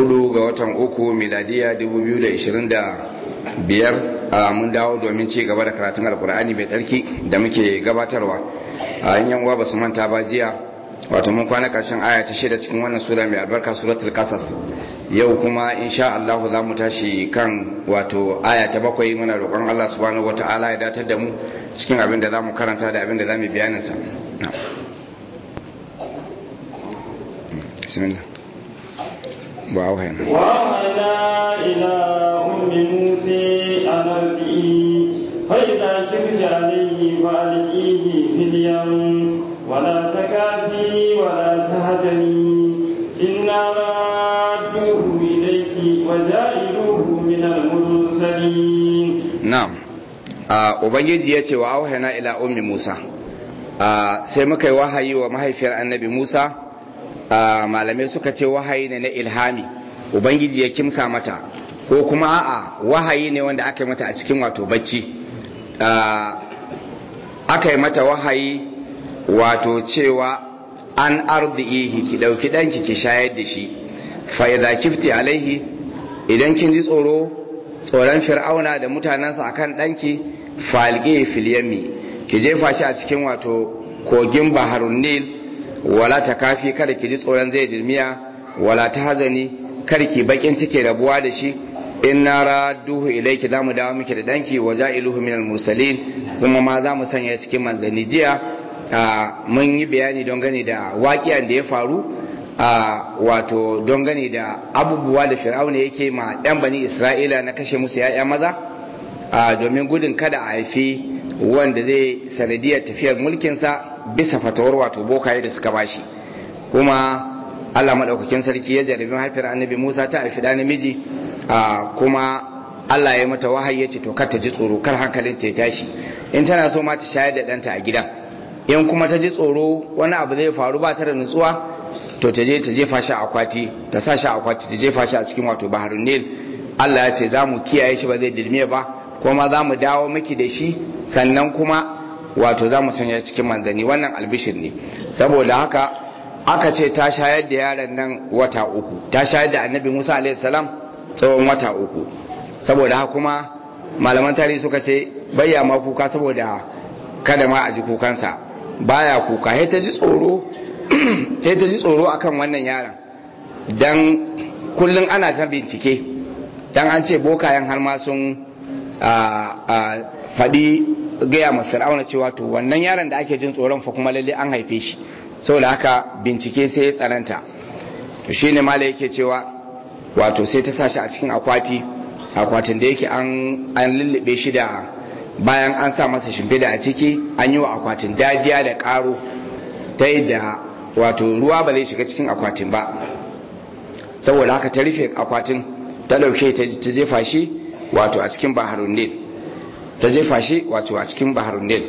hudu ga watan uku miladiya 2025 a mun dawo domin ci gaba da karatun alkur'ani mai tsarki da muke gabatarwa a yan uwa ba su manta ba jiya wato mun kwana karshen aya ta shida cikin wannan sura mai albarka suratul qasas yau kuma insha Allah za mu tashi kan wato aya ta bakwai muna roƙon Allah subhanahu wataala ya datar da mu cikin abin da zamu karanta da abin da zamu bayanin sa bismillah wa wahana وأوحينا إلى أم موسى أن ألقيه فإذا كبت عليه فألقيه في اليم ولا تكافي ولا تهزني إنا رادوه إليك وجائلوه من المرسلين na'am a ubangiji ya ce wa auhana ila ummi musa a sai muka yi wahayi wa mahaifiyar annabi musa a malamai suka ce wahayi ne na ilhami ubangiji ya kimsa mata ko kuma a'a wahayi ne wanda aka yi mata a cikin wato bacci a, aka yi mata wahayi wato cewa an ardihi ki dauki danki ki shayar da shi fa idza kifti alaihi idan kin ji tsoro tsoron fir'auna da mutanensa akan danki falqi fil yammi ki jefa shi a cikin wato kogin baharun nil wala ta kafi kada ki ji tsoron zai dilmiya wala ta hazani kar ki bakin cike rabuwa da shi inna radduhu ilayki zamu dawo miki da danki wa ja'iluhu minal mursalin kuma ma zamu sanya cikin manzanni jiya mun yi bayani don gani da waƙiyan da ya faru a wato don gani da abubuwa da fir'auna yake ma yan bani isra'ila na kashe musu ya'ya maza domin gudun kada a haifi wanda zai sanadiyar tafiyar mulkinsa bisa fatawar wato bokaye da suka bashi kuma Allah maɗaukakin sarki ya jarabi haifiyar annabi Musa ta haifi da namiji kuma Allah ya mata wahayi ya ce to kar ta ji tsoro kar hankalin ta ya tashi in tana so ma ta shayar da ɗanta a gidan in kuma ta ji tsoro wani abu zai faru ba ta da nutsuwa to ta je ta jefa shi a akwati ta sa shi a akwati ta jefa shi a cikin wato baharun nil Allah ya ce za mu kiyaye shi ba zai dilme ba kuma za mu dawo miki da shi sannan kuma wato za mu sanya cikin manzanni wannan albishir ne saboda haka aka ce ta shayar da yaron nan wata uku ta shayar da annabi musa alaihi salam tsawon wata uku saboda haka kuma malaman tarihi suka ce bayya ma kuka saboda kada ma a ji kukansa baya kuka sai ta ji tsoro sai ta ji tsoro akan wannan yaron dan kullun ana ta bincike dan an ce bokayen har ma sun faɗi gaya ma fir'auna cewa to wannan yaron da ake jin tsoron fa kuma lalle an haife shi saboda haka bincike sai ya tsananta to shine mala yake cewa wato sai ta sashi a cikin akwati akwatin da yake an an lullube shi da bayan an sa masa shimfida a ciki an yi wa akwatin dajiya da karo ta yadda wato ruwa ba zai shiga cikin akwatin ba saboda haka ta rufe akwatin ta dauke ta jefa shi wato a cikin baharun nil ta jefa shi wato a cikin baharun nil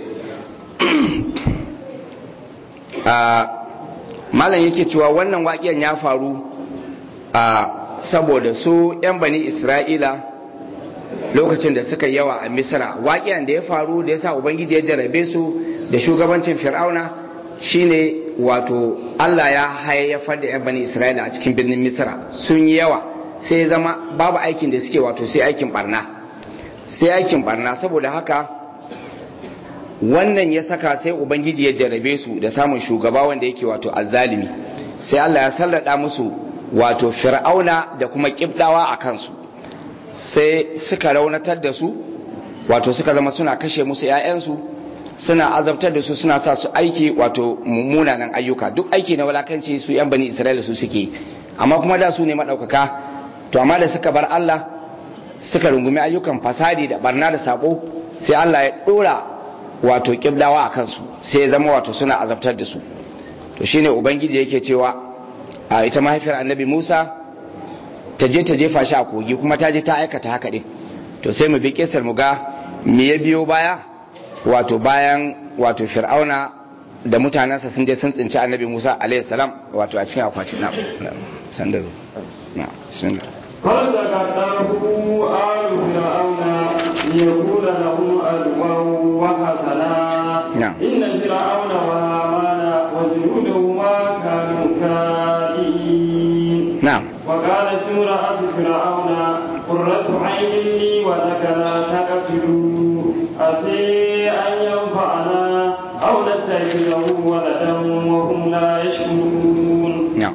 malam yake cewa wannan waƙiyan ya faru a saboda su 'yan bani isra'ila lokacin da suka yawa a misra waƙiyan da ya faru da ya sa ubangiji ya jarabe su da shugabancin fir'auna shine wato allah ya hayayyafar da 'yan bani isra'ila a cikin birnin misra sun yi yawa sai zama babu aikin da suke wato sai aikin barna sai aikin barna saboda haka wannan ya saka sai ubangiji ya jarabe su da samun shugaba wanda yake wato azzalimi sai Allah ya sallada musu wato fir'auna da kuma kibdawa a kansu sai suka raunatar da su wato suka zama suna kashe musu 'ya'yansu suna azabtar da su suna sa su aiki wato mummunanan ayyuka duk aiki na walakanci su 'yan bani isra'ila su suke amma kuma da su ne maɗaukaka to amma da suka bar Allah suka rungumi ayyukan fasadi da barna da sabo sai Allah ya dora wato kiblawa a kansu sai ya zama wato suna azabtar da su to shine ubangiji yake cewa a ita mahaifiyar annabi Musa ta je ta jefa shi a kogi kuma ta je ta aikata haka din to sai mu bi kisar mu ga me ya biyo baya wato bayan wato fir'auna da mutanensa sun je sun tsinci annabi Musa alaihi salam wato a cikin akwatin na sanda zo na bismillah فالتقطه آل فرعون ليكون لهم عدوا وحسنا نعم. إن فرعون وهامان وجنودهما كانوا كائدين na'am وقالت امرأة فرعون قرة عين لي ولك لا تقتلوا عسى أن ينفعنا أو نتخذه ولدا وهم لا يشكرون na'am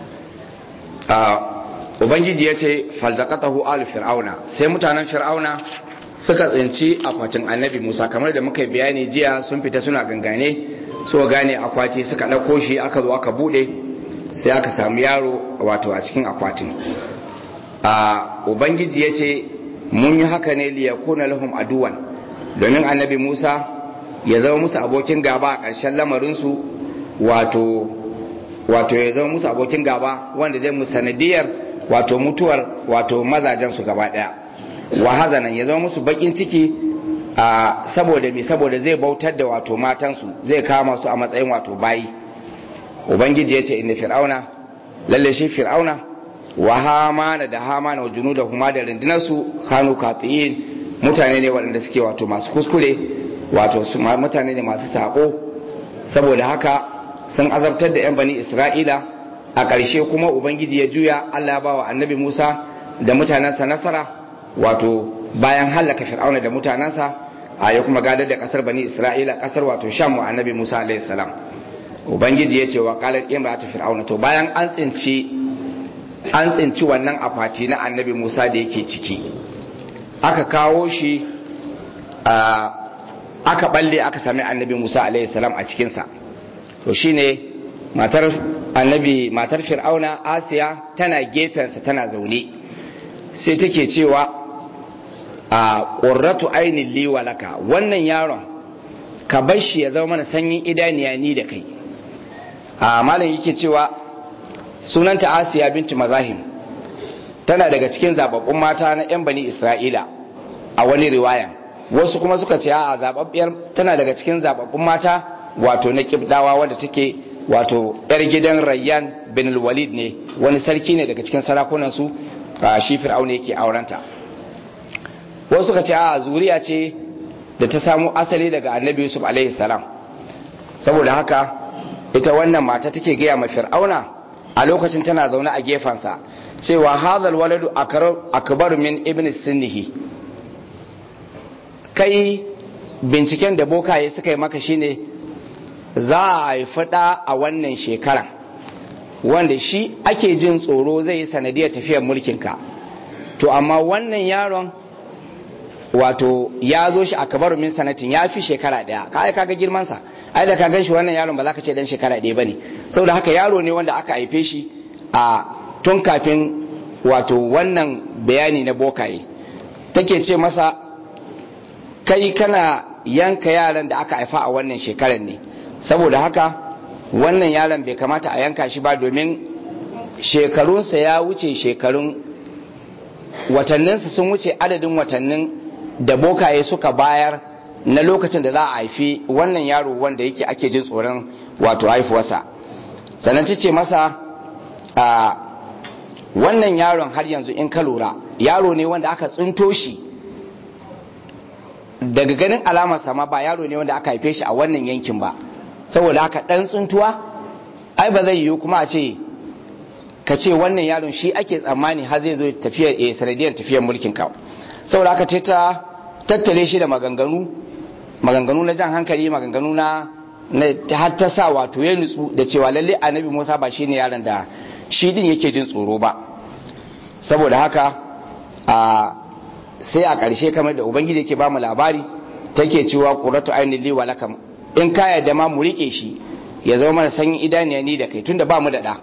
ubangiji ya ce falzaqatahu al fir'auna sai mutanen fir'auna suka tsinci akwatin annabi Musa kamar da muka yi bayani jiya sun fita suna gangane so gane akwati suka ɗauko shi aka zo aka bude sai aka samu yaro wato a cikin akwatin a ubangiji ya ce mun yi haka ne liyakuna lahum aduwan domin annabi Musa ya zama musu abokin gaba a ƙarshen lamarinsu wato wato ya zama musu abokin gaba wanda zai musu sanadiyar wato mutuwar wato mazajen su gaba daya wa hazanan ya zama musu bakin ciki a saboda me saboda zai bautar da wato matansu zai kama su a matsayin wato bayi ubangiji ya ce inna fir'auna lalle shi fir'auna wa hamana da hamana wa junuda huma da rundunar su kanu katiyin mutane ne waɗanda suke wato masu kuskure wato su mutane ne masu sako saboda haka sun azabtar da 'yan bani isra'ila a ƙarshe kuma ubangiji ya juya allah ya bawa annabi musa da mutanensa nasara wato bayan hallaka fir'auna da mutanensa a ya kuma gadar da ƙasar bani isra'ila ƙasar wato sham wa annabi musa alaihi salam ubangiji ya ce wa qalat imratu fir'auna to bayan an tsinci an tsinci wannan akwati na annabi musa da yake ciki aka kawo shi aka balle aka sami annabi musa alaihi salam a cikinsa to shine matar annabi matar fir'auna asiya tana gefensa tana zaune sai take cewa a ƙurratu ainihin liwalaka wannan yaron ka bar shi ya zama mana sanyin idaniya ni da kai a malam yake cewa sunanta asiya bintu mazahim tana daga cikin zababbun mata na 'yan bani isra'ila a wani riwaya wasu kuma suka ce a zababbiyar tana daga cikin zababbun mata wato na kibdawa wanda take wato yar gidan rayyan bin walid ne wani sarki ne daga cikin sarakunan su shi fir'auna yake aurenta wasu suka ce a zuriya ce da ta samu asali daga annabi yusuf alaihi salam saboda haka ita wannan mata take gaya ma fir'auna a lokacin tana zaune a gefensa cewa hadhal waladu akbar min ibn sinnihi kai binciken da bokaye suka yi maka shine za a haifi ɗa a wannan shekaran wanda shi ake jin tsoro zai yi sanadiyar tafiyar mulkinka to amma wannan yaron wato ya zo shi a kabaru min sanatin ya fi shekara ɗaya ka aika ga girmansa ai da ka gan shi wannan yaron ba za ka ce dan shekara ɗaya ba ne saboda haka yaro ne wanda aka haife shi a tun kafin wato wannan bayani na bokaye take ce masa kai kana yanka yaran da aka haifa a wannan shekarar ne saboda haka wannan yaron bai kamata a yanka shi ba domin shekarunsa ya wuce shekarun watanninsa sun wuce adadin watannin da bokaye suka bayar na lokacin da za a haifi wannan yaro wanda yake ake jin tsoron wato haifuwarsa sannan ta ce masa a wannan yaron har yanzu in ka lura yaro ne wanda aka tsinto shi daga ganin alamar sama ba yaro ne wanda aka haife shi a wannan yankin ba saboda haka dan tsuntuwa ai ba zai yiwu kuma a ce ka ce wannan yaron shi ake tsammani har zai zo tafiyar eh sanadiyar tafiyar mulkin ka saboda haka ta tattale shi da maganganu maganganu na jan hankali maganganu na har ta sa wato ya nutsu da cewa lalle annabi Musa ba shine yaron da shi din yake jin tsoro ba saboda haka a sai a ƙarshe kamar da ubangiji yake ba mu labari take cewa qurratu ainihi li wa lakam in ka yarda ma mu rike shi ya zama mana sanyin idaniya ni da kai tunda ba mu da da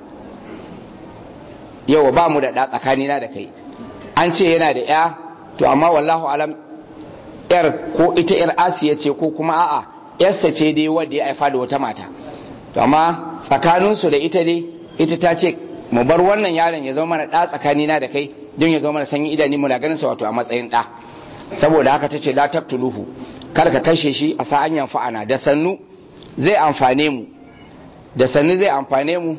yawa ba mu da da tsakanina da kai an ce yana da ya to amma wallahu alam yar ko ita yar asiya ce ko kuma a'a yarsa ce dai wanda ya haifa da wata mata to amma tsakaninsu da ita dai ita ta ce mu bar wannan yaron ya zama mana da tsakanina da kai don ya zama mana sanyin idani muna ganin sa wato a matsayin da saboda haka tace la taqtuluhu kar ka kashe shi a sa'an yanfa'ana da sannu zai amfane mu da sannu zai amfane mu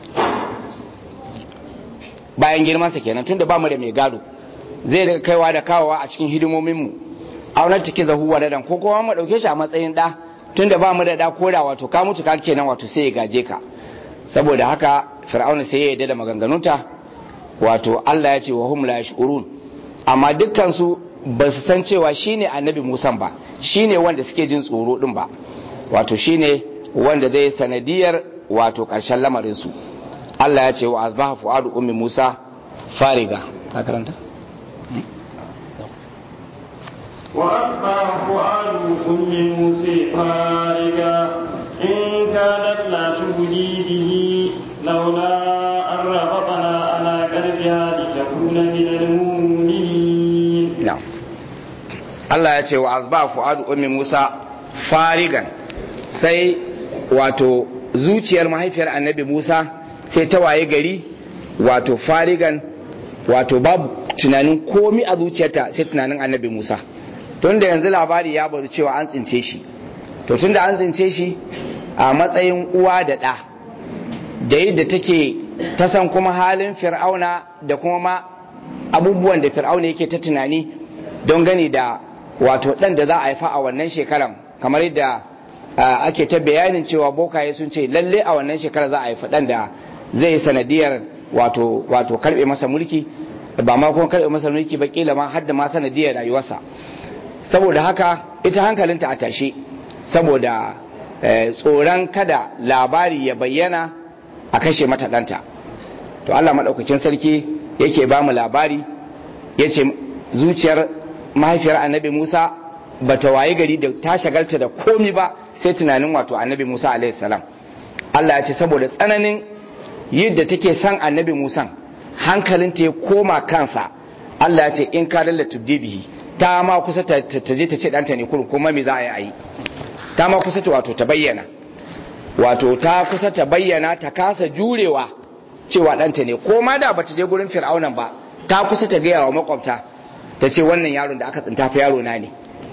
bayan girman sa kenan tunda ba mu da mai gado zai daga kaiwa da kawowa a cikin hidimomin mu aunar take zahuwa da dan ko kuma mu dauke shi a matsayin da tunda ba mu da da koda wato ka mutu ka kenan wato sai ya gaje ka saboda haka fir'auna sai ya yarda da maganganunta wato Allah ya ce wa hum la yash'urun amma dukkan su ba su san cewa shine annabi Musa ba shine wanda suke jin tsoro din ba wato shine wanda zai sanadiyar wato ƙarshen lamarin su Allah ya ce wa asbaha fuadu ummi Musa fariga ka karanta وأصبح فؤاد أم موسى فارغا إن كانت لا تبدي به لولا أن ربطنا على قلبها لتكون من المؤمنين na'am Allah ya ce wa asba fu'adu ummi Musa farigan sai wato zuciyar mahaifiyar annabi Musa sai ta waye gari wato farigan wato babu tunanin komi a zuciyarta sai tunanin annabi Musa tun da yanzu labari ya bazu cewa an tsince shi to tun da an tsince shi a matsayin uwa da ɗa da yadda take ta san kuma halin fir'auna da kuma ma abubuwan da fir'auna yake ta tunani don gani da wato ɗan da za a haifa a wannan shekaran kamar yadda ake ta bayanin cewa bokaye sun ce lalle a wannan shekara za a haifa ɗan da zai sanadiyar wato wato karɓe masa mulki ba ma kuma karɓe masa mulki ba kila ma har da ma sanadiyar rayuwarsa saboda haka ita hankalinta a tashe saboda tsoron kada labari ya bayyana a kashe mata ɗanta to Allah maɗaukakin sarki yake ba mu labari ya ce zuciyar mahaifiyar annabi Musa ba ta waye gari da ta shagalta da komi ba sai tunanin wato annabi Musa salam Allah ya ce saboda tsananin yadda take son annabi Musa hankalinta ya koma kansa Allah ya ce in ka lallata bihi ta ma kusa ta je ta ce ɗanta ne kurum kuma me za a yi a yi ta ma kusa ta wato ta bayyana wato ta kusa ta bayyana ta kasa jurewa cewa ɗanta ne ko ma da bata je gurin fir'aunan ba ta kusa ta gaya wa makwabta ta ce wannan yaron da aka tsinta fa yaro na ne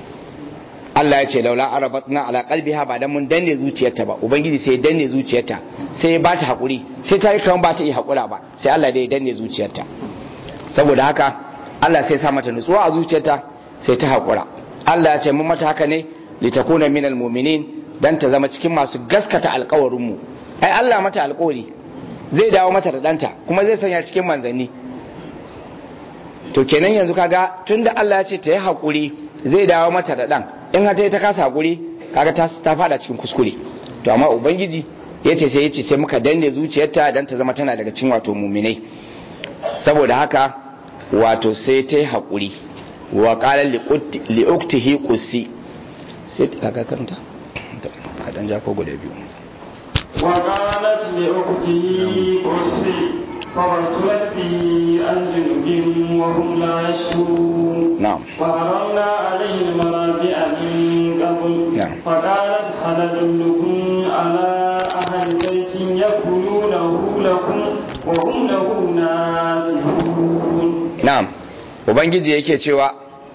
Allah ya ce laula arabatna ala qalbiha ba dan mun danne zuciyarta ba ubangiji sai ya danne zuciyarta sai ya bata hakuri sai ta yi kaman ba ta yi hakura ba sai Allah da ya danne zuciyarta saboda haka Allah sai ya sa mata nutsuwa a zuciyarta sai ta hakura Allah ya ce mun mata haka ne litakuna minal mu'minin dan ta zama cikin masu gaskata alkawarin mu ai Allah mata alkawari zai dawo mata da danta kuma zai sanya cikin manzanni to kenan yanzu kaga tunda Allah ya ce ta yi hakuri zai dawo mata da dan in ha ta kasa hakuri kaga ta ta fada cikin kuskure to amma ubangiji yace sai yace sai muka danne zuciyarta dan ta zama tana daga cikin wato muminai saboda haka wato sai ta yi hakuri wa qala li uktihi qussi sai kaga karanta ka dan ja ko guda biyu وقالت لأخته قصي فبصرت به عن جنب وهم لا يشكرون نعم وحرمنا عليه المنابع من قبل نعم. فقالت هل أدلكم على أهل بيت يكفلونه لكم وهم له ناصحون na'am ubangiji yake cewa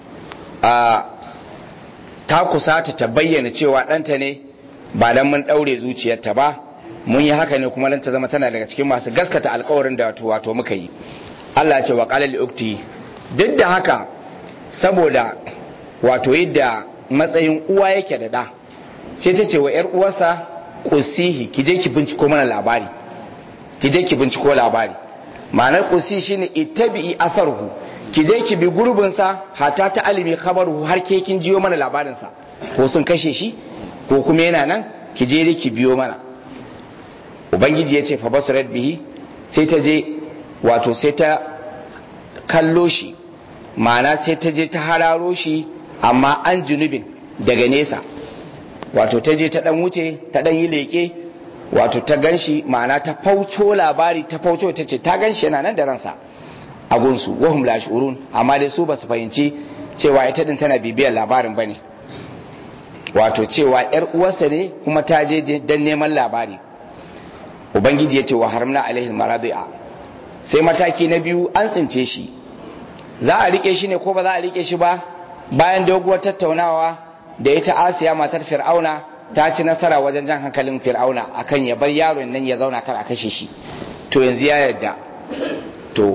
a ta kusata ta bayyana cewa ɗanta ne ba dan mun ɗaure zuciyarta ba mun yi haka ne kuma dan ta zama tana daga cikin masu gaskata alkawarin da wato wato muka yi Allah ya ce wa qala li ukti duk da haka saboda wato yadda matsayin uwa yake da da sai ta ce wa yar uwarsa qusihi ki je ki binciko mana labari ki je ki binciko labari ma'anar qusi shine ittabi'i asarhu ki je ki bi gurbin sa hata ta alimi khabaruhu har ke kin jiyo mana labarin sa ko sun kashe shi ko kuma yana nan ki je ki biyo mana ubangiji ya ce fa basurat bihi sai ta je wato sai ta kallo shi ma'ana sai ta je ta hararo shi amma an junubin daga nesa wato ta je ta dan wuce ta dan yi leke wato ta ganshi ma'ana ta fauco labari ta fauco ta ce ta ganshi yana nan da ransa a gunsu wahum la shurun amma dai su ba su fahimci cewa ita din tana bibiyar labarin bane wato cewa yar uwarsa ne kuma ta je dan neman labari ubangiji ya ce wa haramna alaihi maradi'a sai mataki na biyu an tsince shi za a rike shi ne ko ba za a rike shi ba bayan doguwar tattaunawa da ita asiya matar fir'auna ta ci nasara wajen jan hankalin fir'auna akan ya bar yaron nan ya zauna kar a kashe shi to yanzu ya yarda to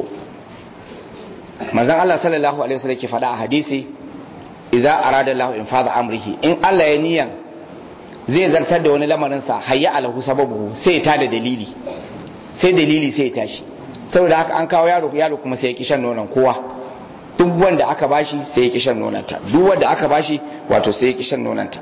manzon Allah sallallahu alaihi wasallam ke faɗa a hadisi idza arada Allah infadha amrihi in Allah ya niyan zai zartar da wani lamarin sa hayya alahu sababu sai ya tada dalili sai dalili sai ya tashi saboda haka an kawo yaro yaro kuma sai ya kishan nonon kowa duk wanda aka bashi sai ya kishan nonanta duk wanda aka bashi wato sai ya kishan nonanta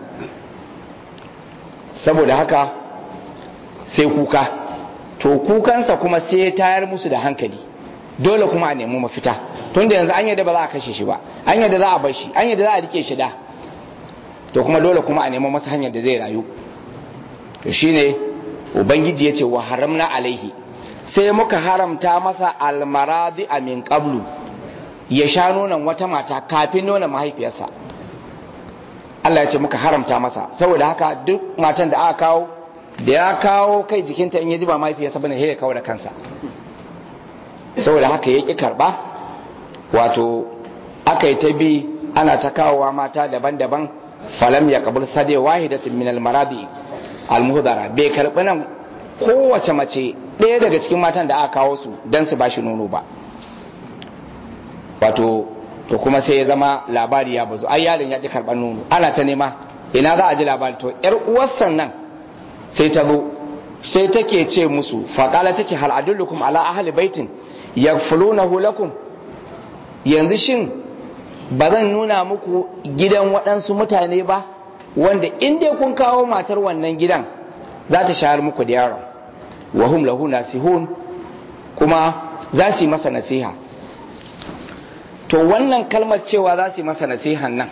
saboda haka sai kuka to kukansa kuma sai ya tayar musu da hankali dole kuma a nemi mafita tunda yanzu an yadda ba za a kashe shi ba an yadda za a bar shi an yadda za a rike shi da to kuma dole kuma a nemi masa hanyar da zai rayu to shine ubangiji ya ce wa haramna alaihi sai muka haramta masa almaradi a min qablu ya sha nonon wata mata kafin nonon mahaifiyarsa Allah ya ce muka haramta masa saboda haka duk matan da aka kawo da ya kawo kai jikinta in ya ji ba mahaifiyarsa bane sai ya kawo da kansa saboda haka ya ƙi karɓa wato aka yi ta bi ana ta kawowa mata daban-daban falam ya kabul sade wahidatin min almaradi almuhdara bai karɓi nan kowace mace ɗaya daga cikin matan da aka kawo su don su bashi nono ba wato to kuma sai ya zama labari ya bazu ai yaron ya ƙi karɓar nono ana ta nema ina za a ji labari to yar uwarsa nan sai ta zo sai take ce musu faƙala ta ce hal adullukum ala ahli baitin yakfulunahu lakum yanzu shin ba zan nuna muku gidan waɗansu mutane ba wanda in dai kun kawo matar wannan gidan za ta shahar muku da yaron wa hum lahu nasihun kuma za su yi masa nasiha to wannan kalmar cewa za su yi masa nasihan nan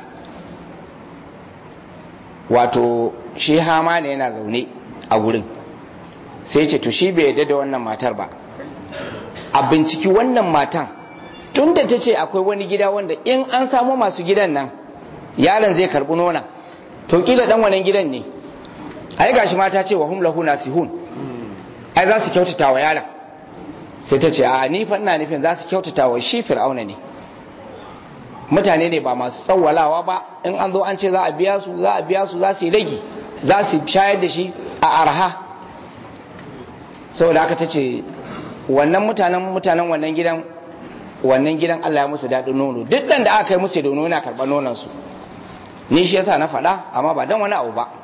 wato shi hama ne yana zaune a gurin sai ce to shi bai yadda da wannan matar ba a binciki wannan matan tun da ta ce akwai wani gida wanda in an samu masu gidan nan yaron zai karbi nona to kila dan wannan gidan ne ai gashi mata ce wa hum lahu nasihun ai za su kyautata wa yaron sai ta ce a ni fa ina nufin za su kyautata wa shi fir'auna ne mutane ne ba masu tsawwalawa ba in an zo an ce za a biya su za a biya su za su yi ragi za su shayar da shi a arha saboda haka ta ce wannan mutanen mutanen wannan gidan wannan gidan Allah ya musu daɗin nono duk ɗan da aka yi musu da nono yana karɓar nonon su ni shi yasa na faɗa amma ba dan wani abu ba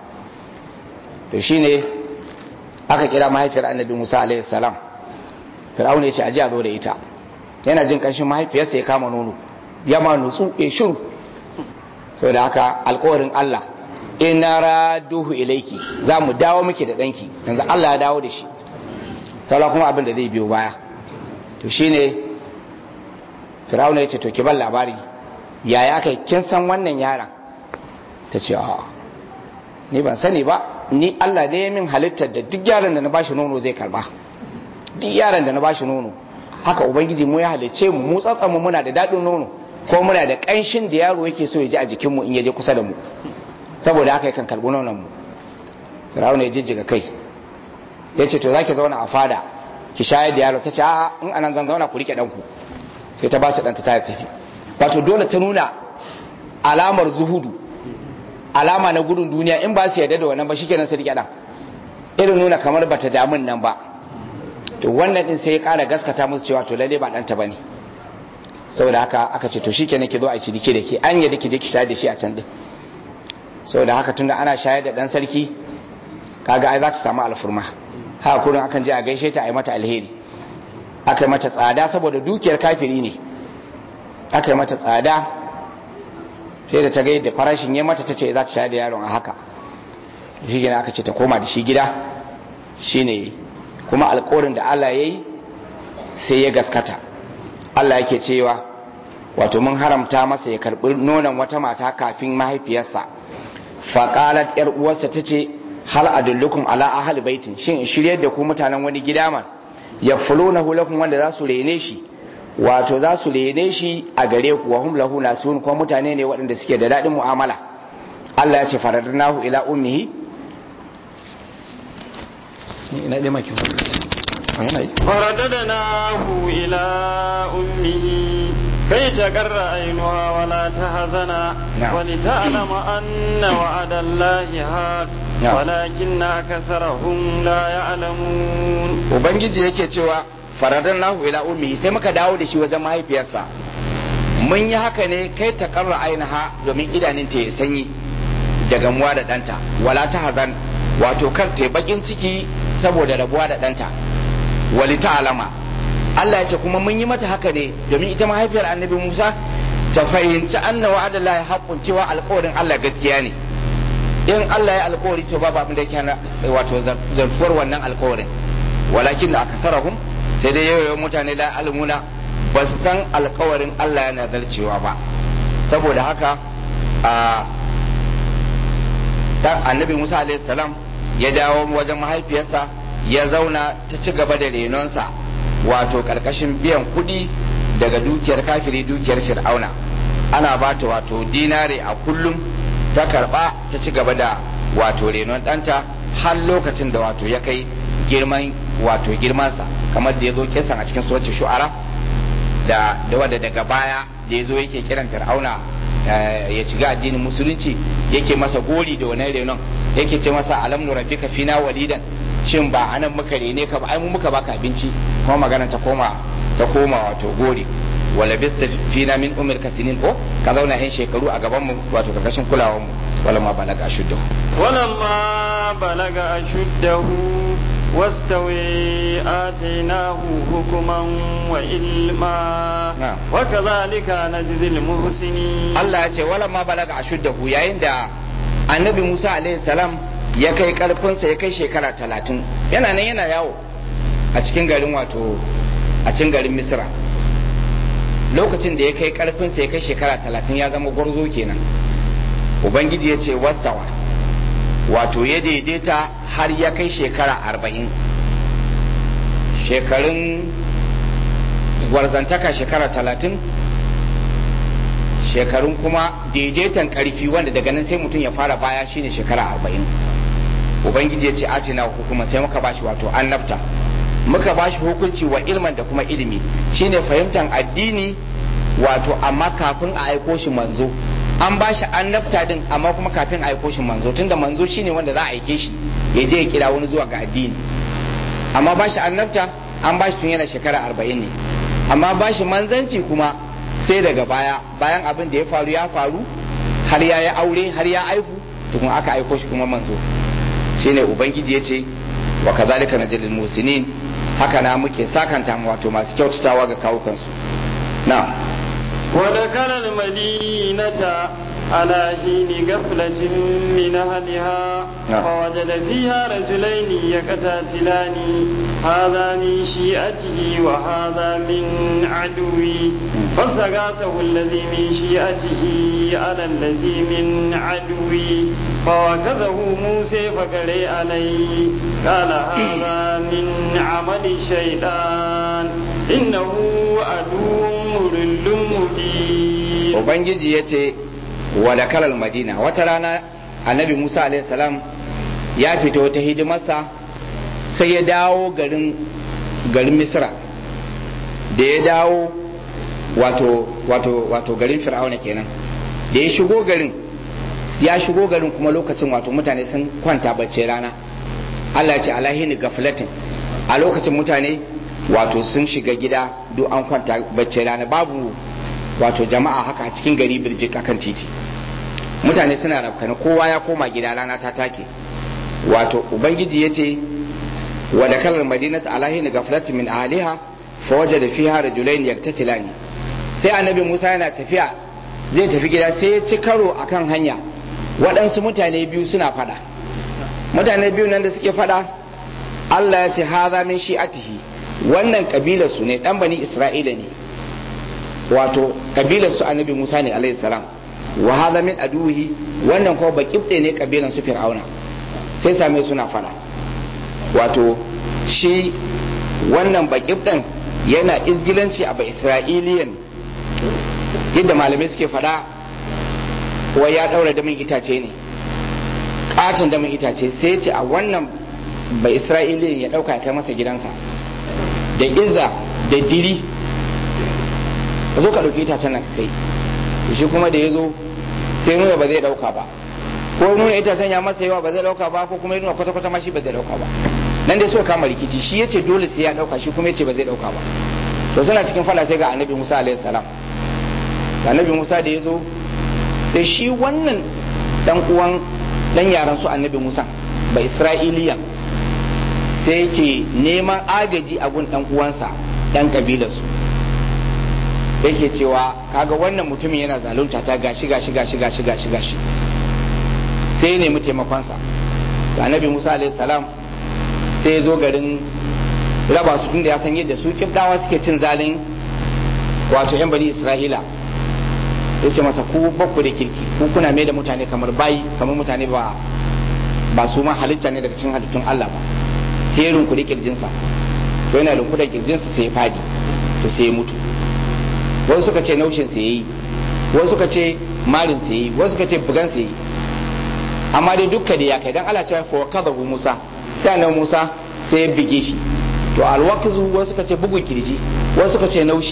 to shine aka kira mahaifiyar annabi Musa alaihi salam Fir'auna ya ce aje a zo da ita yana jin ƙanshin mahaifiyarsa ya kama nono ya ma nutsu ya shiru saboda haka alƙawarin Allah inna raduhu ilaiki za mu dawo miki da ɗanki yanzu Allah ya dawo da shi saura kuma abin da zai biyo baya to shine firawuna ya ce to ki ban labari yaya kai kin san wannan yaron ta ce a ni ban sani ba ni Allah ne ya min halittar da duk yaron da na bashi nono zai karba duk yaron da na bashi nono haka ubangiji mu ya halicce mu mu tsatsan mu muna da daɗin nono ko muna da ƙanshin da yaro yake so ya ji a jikin mu in ya je kusa da mu saboda haka yakan karɓi nonon mu firawuna ya jijjiga kai ya ce to za ki zauna a fada ki shayar da yaro ta ce a in anan zan zauna ku rike ɗanku sai ta ba su ɗanta ta tafi wato dole ta nuna alamar zuhudu alama na gudun duniya in ba su yarda da wannan ba shikenan su rike ɗan irin nuna kamar bata damun nan ba to wannan din sai ya ƙara gaskata musu cewa to lalle ba ɗanta ba ne saboda haka aka ce to shikenan ki zo a ci dike da ke an yadda ki je ki shayar da shi a can din saboda haka tunda ana shayar da ɗan sarki kaga ai za ta samu alfurma haka kurin akan je a gaishe ta a yi mata alheri aka yi mata tsada saboda dukiyar kafiri ne aka yi mata tsada sai da ta ga yadda farashin ya mata ta ce za ta shayar da yaron a haka shi gina aka ce ta koma da shi gida shine kuma alkawarin da Allah ya yi sai ya gaskata Allah yake cewa wato mun haramta masa ya karbi nonon wata mata kafin mahaifiyarsa faƙalat yar uwarsa ta ce hal adullukum ala ahli baitin shin shiryar da ku mutanen wani gida man yakfulunahu lakum wanda za su rene shi wato za su rene shi a gare ku wa hum lahu nasun kuma mutane ne waɗanda suke da daɗin mu'amala Allah ya ce faradnahu ila ummihi ina dai maki فرددناه إلى أمه كي تقر عينها ولا تحزن نعم. ولتعلم أن وعد الله حق نعم. ولكن أكثرهم لا يعلمون ubangiji yake cewa faradnahu ila ummihi sai muka dawo da shi wajen mahaifiyarsa mun yi haka ne kai ta karra ainiha domin idanun ta ya sanyi da gamuwa da ɗanta wala ta hazan wato kar ta yi bakin ciki saboda rabuwa da ɗanta wali ta alama Allah ya ce kuma mun yi mata haka ne domin ita mahaifiyar annabi Musa ta fahimci anna wa'adallahi haqqun cewa alƙawarin Allah gaskiya ne in Allah ya alƙawari to babu abin da yake hana wato zartuwar wannan alƙawarin walakin da akasarahum sai dai yawan mutane la almuna ba su san alƙawarin Allah yana zarcewa ba saboda haka a annabi Musa alaihi salam ya dawo wajen mahaifiyarsa ya zauna ta ci gaba da renonsa wato karkashin biyan kuɗi daga dukiyar kafiri dukiyar fir'auna ana ba ta wato dinare a kullum ta karba ta ci gaba da wato renon ɗanta har lokacin da wato ya kai girman wato girmansa kamar da ya zo kisan a cikin suratul shu'ara da da wadda daga baya da ya zo yake kiran fir'auna ya shiga addinin musulunci yake masa gori da wannan renon yake ce masa alam nu rabbika fina walidan shin ba anan muka rene ka ba ai mu muka baka abinci kuma magana ta koma ta koma wato gori wala bista fina min umar kasinin ko ka zauna yan shekaru a gaban mu wato karkashin kulawar mu wala ma balaga ashuddahu wala ma balaga ashuddahu واستوي آتيناه حكما وعلما وكذلك نجزي المحسنين الله يقول ولما بلغ أشده yayin da annabi Musa alaihi salam ya kai karfinsa ya kai shekara talatin yana nan yana yawo a cikin garin wato a cikin garin Misra lokacin da ya kai karfinsa ya kai shekara talatin ya zama gwarzo kenan ubangiji ya ce wastawa wato ya daidaita har ya kai shekara arba'in shekarun gwarzantaka shekara talatin shekarun kuma daidaitan karfi wanda daga nan sai mutum ya fara baya shine shekara arba'in ubangiji ya ce a ce na hukuma sai muka bashi wato annabta muka bashi hukunci wa ilman da kuma ilimi shine fahimtar addini wato amma kafin a aiko shi manzo an ba shi annabta din amma kuma kafin a aiko shi manzo tunda manzo shine wanda za a aike shi ya je ya kira wani zuwa ga addini amma ba shi annabta an ba shi tun yana shekara arba'in ne amma ba shi manzanci kuma sai daga baya bayan abin da ya faru ya faru har ya yi aure har ya aihu tukun aka aiko shi kuma manzo shine ubangiji ya ce wa kazalika najlil musinin haka na muke sakanta wato masu kyautatawa ga kawukansu na'am ودخل المدينة على حين غفلة من أهلها فوجد فيها رجلين يقتتلان هذا من شيئته وهذا من عدوي فاستغاثه الذي من شيئته على الذي من عدوي فوكذه موسى فقري عليه قال هذا من عمل الشيطان إنه عدو مضل مبين Ubangiji ya ce wa da kalal madina wata rana annabi Musa alaihi salam ya fita wata hidimarsa sai ya dawo garin garin Misra da ya dawo wato wato wato garin Fir'auna kenan da ya shigo garin ya shigo garin kuma lokacin wato mutane sun kwanta bacci rana Allah ya ce alahini gaflatin a lokacin mutane wato sun shiga gida duk an kwanta bacci rana babu wato jama'a haka a cikin gari birjik akan titi mutane suna rafkana kowa ya koma gida rana ta take wato ubangiji ya ce wa da kalar madinat alahin gaflatin min ahliha fa wajada fiha rajulain yaktatilani sai annabi Musa yana tafiya zai tafi gida sai ya ci karo akan hanya waɗansu mutane biyu suna fada mutane biyu nan da suke fada Allah ya ce haza min shi'atihi wannan kabilar su ne dan bani Isra'ila ne wato kabilar su annabi Musa ne alaihi salam wa hadha min aduhi wannan kuma bakibde ne kabilan su fir'auna sai same suna fada wato shi wannan bakibden yana izgilanci a ba isra'iliyan yadda malamai suke fada wai ya daura damin itace ne katon damin itace sai ce a wannan ba isra'iliyan ya dauka ya kai masa gidansa da izza da diri ka zo ka ɗauki itacen nan kai shi kuma da ya zo sai nuna ba zai ɗauka ba ko nuna itacen ya masa yawa ba zai ɗauka ba ko kuma ya nuna kwata-kwata ma shi ba zai ɗauka ba nan dai suka kama rikici shi ya ce dole sai ya ɗauka shi kuma ya ce ba zai ɗauka ba to suna cikin fada sai ga annabi musa alaihi salam annabi musa da ya zo sai shi wannan dan uwan dan yaran su annabi musa ba isra'iliyan sai ke neman agaji a gun dan uwansa dan kabilarsu yake cewa kaga wannan mutumin yana zalunta ta gashi gashi gashi gashi gashi gashi sai ne mu taimakonsa da annabi musa alaihi salam sai ya zo garin raba su tunda ya san yadda su kibdawa suke cin zalin wato yan bani isra'ila sai ce masa ku bakku da kirki ku kuna mai da mutane kamar bayi kamar mutane ba ba su ma halitta ne daga cikin halittun Allah ba herin ku da kirjinsa to yana da kudan kirjinsa sai ya fadi to sai ya mutu wasu suka ce naushin sa yayi wasu suka ce marin sa yayi wasu suka ce bugan sa yayi amma dai dukka da ya kai dan Allah cewa fa kadhabu Musa sai annabi Musa sai ya bige shi to alwaqzu wasu suka ce bugun kirji wasu suka ce naushi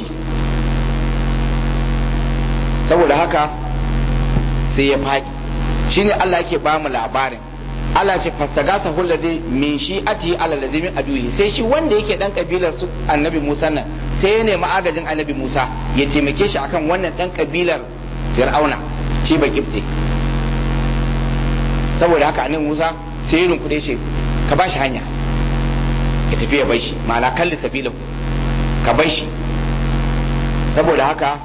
saboda haka sai ya faɗi shine Allah yake ba mu labarin Allah ce fastagasa hulladi min shi'ati ala ladhi min aduhi sai shi wanda yake dan kabilar su annabi Musa nan sai ya nemi agajin annabi Musa ya taimake shi akan wannan dan kabilar Fir'auna shi ba kifte saboda haka annabi Musa sai ya rinkude shi ka ba shi hanya ya tafi ya bai shi ma'ana kalli sabilahu ka bai shi saboda haka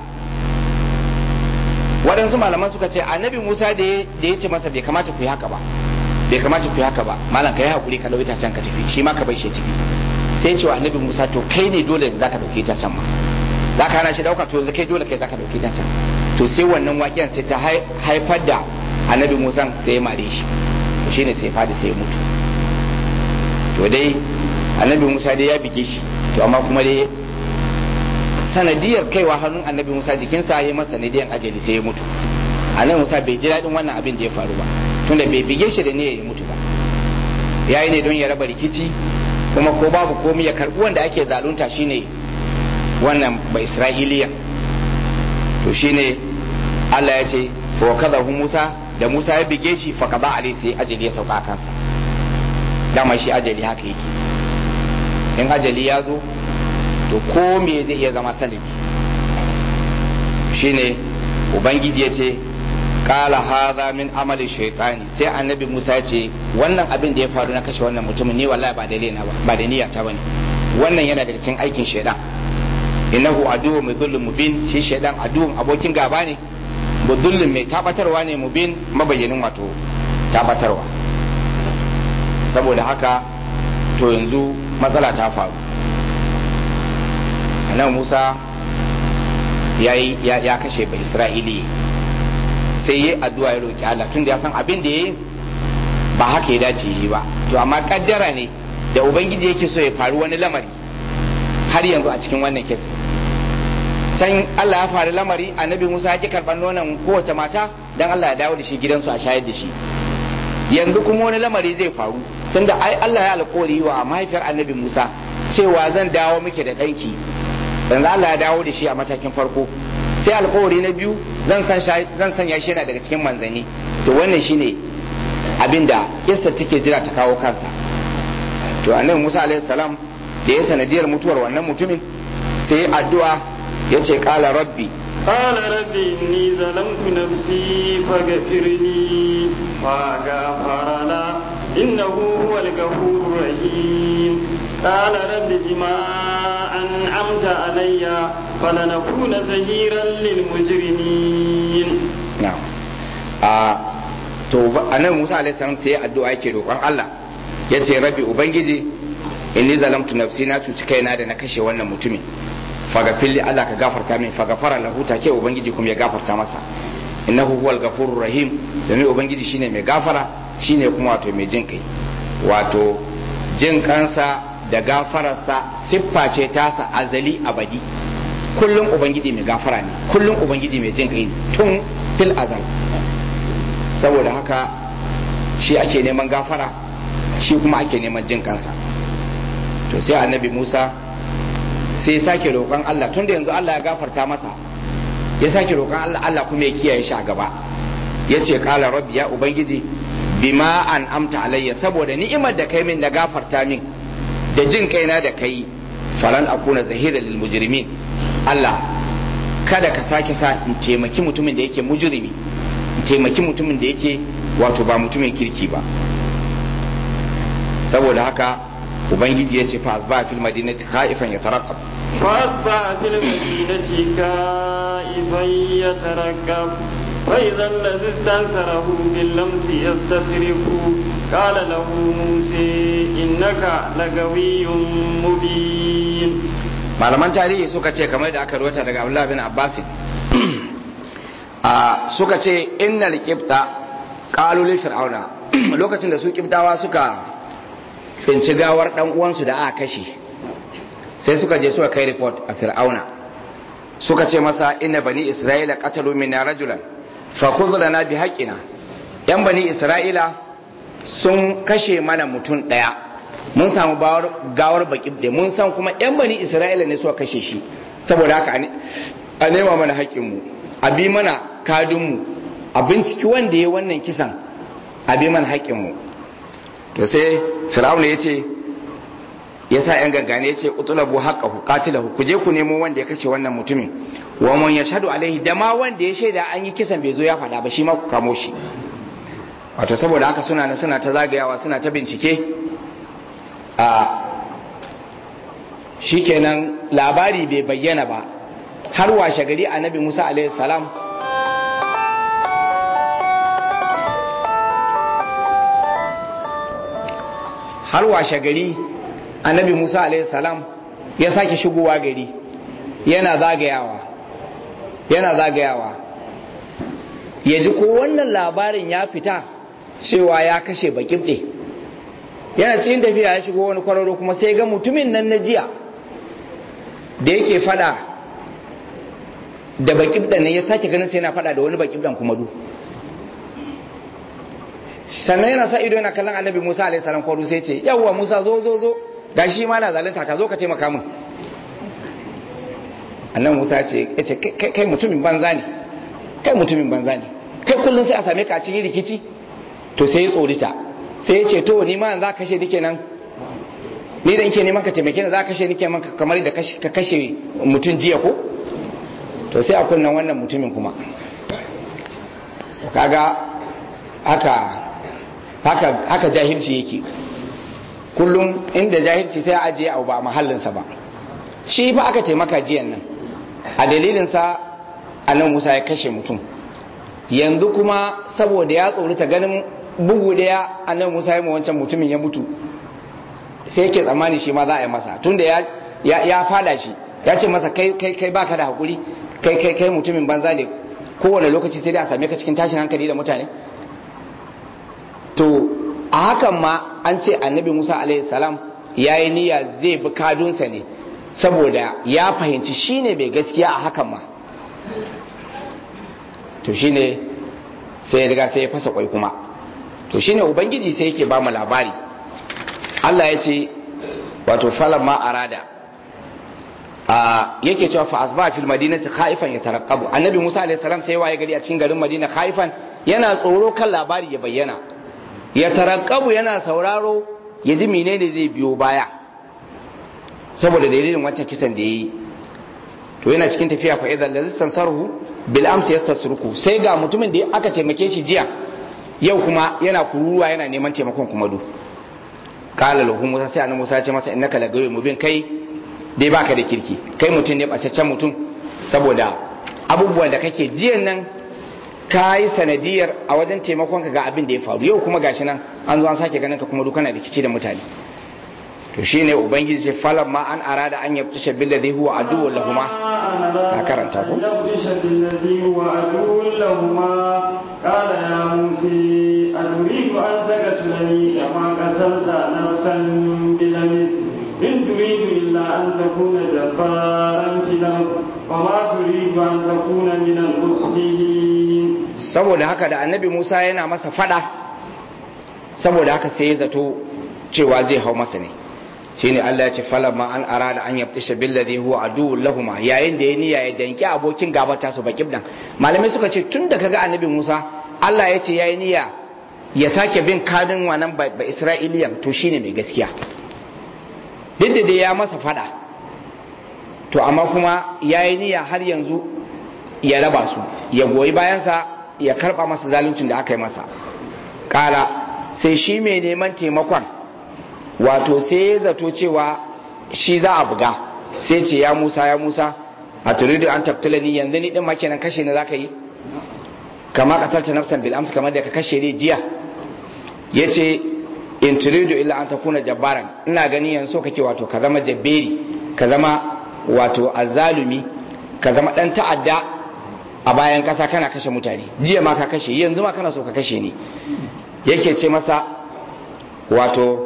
waɗansu malaman suka ce annabi musa da ya ce masa bai kamata ku yi haka ba bai kamata ku yi haka ba malam ka yi haƙuri ka ɗauki can ka tafi shi ma ka bai shi tafi sai ce wa annabi musa to kai ne dole za ka ɗauki ta can ma za ka hana shi ɗauka to yanzu kai dole kai za ka ɗauki ta can to sai wannan waƙen sai ta haifar da annabi musa sai ya mare shi to shi ne sai ya fadi sai ya mutu to dai annabi musa dai ya bige shi to amma kuma dai sanadiyar kaiwa hannun annabi musa jikinsa ya masa sanadiyar ajali sai ya mutu annabi musa bai ji daɗin wannan abin da ya faru ba tunda bai bige shi da ne ya mutu ba ya yi ne don ya raba rikici kuma ko babu komai ya karɓi wanda ake zalunta shine wannan ba isra'iliya to shine allah ya ce fa kaza musa da musa ya bige shi fa kaza alai sai ajali ya sauka kansa dama shi ajali haka yake in ajali ya zo to ko me zai iya zama sanadi shine ubangiji ya ce kala hadha min amali shaytani sai annabi Musa ya ce wannan abin da ya faru na kashe wannan mutumin ni wallahi ba da lena ba ba da niyya ta bane wannan yana daga cikin aikin shaytan innahu aduwwu mudhillun mubin shi shaytan aduwwun abokin gaba ne mudhillun mai tabatarwa ne mubin mabayyanin wato tabatarwa saboda haka to yanzu matsala ta faru nan musa ya, ya, kashe ba isra'ili sai yi addu'a ya roƙi allah tun da ya san abin da ya yi ba haka ya dace yi ba to amma kaddara ne da ubangiji yake so ya faru wani lamari har yanzu a cikin wannan kes can allah ya faru lamari annabi musa ya ki karɓar nonon kowace mata don allah ya dawo da shi gidansu a shayar da shi yanzu kuma wani lamari zai faru tunda ai allah ya alƙawari wa mahaifiyar annabi musa cewa zan dawo miki da ɗanki yanzu Allah ya dawo da shi a matakin farko sai alkawari na biyu zan sanya shi yana daga cikin manzanni to wannan shine abin da kissa take jira ta kawo kansa to annabi Musa alaihi salam da ya sanadiyar mutuwar wannan mutumin sai addu'a ya ce qala rabbi قال رب إني ظلمت نفسي فاغفر لي فغفر له إنه هو الغفور الرحيم قال رب بما أنعمت علي فلنكون زهيرا للمجرمين نعم آه to annabi Musa alaihi salam sai addu'a yake roƙon Allah yace rabbi ubangiji inni zalamtu nafsi na cuci kaina da na kashe wannan mutumin fagafilli Allah ka gafarta min fagafara lahu take ubangiji kuma ya gafarta masa innahu huwal gafurur rahim domin ubangiji shine mai gafara shine kuma wato mai jin kai wato jin kansa da gafararsa siffa ce tasa azali abadi kullum ubangiji mai gafara ne kullum ubangiji mai jin kai tun fil azal saboda haka shi ake neman gafara shi kuma ake neman jin kansa to sai annabi Musa sai sake roƙon Allah tun da yanzu Allah ya gafarta masa ya sake roƙon Allah Allah kuma ya kiyaye shi a gaba ya ce kala rabbi ya ubangiji bima an amta alayya saboda ni'imar da kai min da gafarta min da jin kaina da kai falan akuna zahira lil mujrimin Allah kada ka sake sa in taimaki mutumin da yake mujrimi in taimaki mutumin da yake wato ba mutumin kirki ba saboda haka ubangiji ya ce fa asba fil madinati khaifan yatarqab فأصبح في المدينة كائفا يترقب فإذا الذي استنصره باللمس يستصرخ قال له موسى إنك لقوي مبين malaman tarihi suka ce kamar da aka ruwata daga Abdullah bin Abbas a suka ce innal qibta qalu li fir'auna lokacin da su qibtawa suka tsinci gawar dan uwansu da aka kashe sai suka je suka kai report a fir'auna suka ce masa inna bani isra'ila qatalu minna rajulan fa khudh lana bi haqqina yan bani isra'ila sun kashe mana mutum daya mun samu gawar baki da mun san kuma yan bani isra'ila ne suka kashe shi saboda haka a nema mana haƙƙinmu a bi mana kadinmu a binciki wanda ya wannan kisan a bi mana haƙƙinmu to sai fir'auna ya ce ya sa yan gangane ya ce utulabu haqqahu qatilahu ku je ku nemo wanda ya kashe wannan mutumin wa man yashhadu alaihi da ma wanda ya shaida an yi kisan bai zo ya faɗa ba shi ma ku kamo shi wato saboda haka suna na suna ta zagayawa suna ta bincike a shikenan labari bai bayyana ba har washe gari annabi Musa alaihi salam har washe gari annabi Musa alaihi salam ya sake shigowa gari yana zagayawa yana zagayawa ya ji ko wannan labarin ya fita cewa ya kashe bakin ɗe yana cikin tafiya ya shigo wani kwararo kuma sai ga mutumin nan na jiya da yake fada da bakin ɗan ya sake ganin sai yana fada da wani bakin ɗan kuma du sannan yana sa ido yana kallon annabi musa alaihi salam kwaro sai ce yawwa musa zo zo zo ga shi ma na zalunta ta zo ka taimaka min annan musa ce ya ce kai mutumin banza ne kai mutumin banza ne kai kullum sai a same ka a cikin rikici to sai ya tsorita sai ya ce to ni ma za ka kashe nike nan ni da nke neman ka taimake ni za ka kashe nike man kamar da ka kashe mutum jiya ko to sai a kunnan wannan mutumin kuma kaga haka haka haka jahilci yake kullum inda jahilci sai a ajiye abu ba a mahallinsa ba shi fa aka taimaka jiyan nan a dalilinsa annan musa ya kashe mutum yanzu kuma saboda ya tsorita ganin bugu daya annan musa ya wancan mutumin ya mutu sai yake tsammani shi ma za a yi masa tunda ya ya fada shi ya ce masa kai kai kai baka da hakuri kai kai kai mutumin banza ne kowane lokaci sai dai a same ka cikin tashin hankali da mutane to a hakan ma an ce annabi musa alaihi salam ya yi niyya zai bi kadunsa ne saboda ya fahimci shine mai gaskiya a hakan ma to shine sai ya riga sai ya fasa kwai kuma to shine ubangiji sai yake ba mu labari Allah ya ce wato falan ma arada a yake cewa fa asba fil madinati khaifan yatarqabu annabi Musa alaihi salam sai waye gari a cikin garin Madina khaifan yana tsoro kan labari ya bayyana yatarqabu yana sauraro ya ji menene zai biyo baya saboda dalilin wancan kisan da yayi to yana cikin tafiya fa idan lazi sansarhu bil amsi yastasruku sai ga mutumin da aka taimake shi jiya yau kuma yana kururuwa yana neman taimakon kuma du kala lahu musa sai annabi musa ya ce masa innaka lagawi mubin kai dai baka da kirki kai mutum ne bacaccen mutum saboda abubuwan da kake jiyan nan ka yi sanadiyar a wajen taimakon ka ga abin da ya faru yau kuma gashi nan an zo an sake ganin ka kuma dukkan rikici da mutane to shine ubangiji ce falan ma an arada an yabtisha billadhi huwa aduwwu lahuma ka karanta ko قال يا موسى أتريد أن تقتلني كما قتلت نفسا بلمس إن تريد إلا أن تكون جبارا في الأرض وما تريد أن تكون من المسلمين saboda haka da annabi Musa yana masa fada saboda haka sai ya zato cewa zai hau masa ne shine Allah ya ce falamma an arada an yaftisha billadhi huwa aduwwul lahum yayin da ya niyya ya danki abokin gaba ta su baki dan malamai suka ce tun da kaga annabi Musa Allah ya ce yayi niyya ya sake bin kadin wannan ba Isra'iliyan to shine mai gaskiya duk da dai ya masa fada to amma kuma yayi niyya har yanzu ya raba su ya goyi bayansa ya karba masa zaluncin da aka yi masa kala sai shi mai neman taimakon wato sai ya zato cewa shi za a buga sai ce ya Musa ya Musa a turidu an tabtulani yanzu ni din ma kenan kashe ni zaka yi kama qatalta nafsan bil amsa kamar da ka kashe ni jiya yace in turidu illa an takuna jabbaran ina gani yanzu kake wato ka zama jabberi ka zama wato azzalumi ka zama dan ta'adda a bayan kasa kana kashe mutane jiya ma ka kashe yanzu ma kana so ka kashe ni yake ce masa wato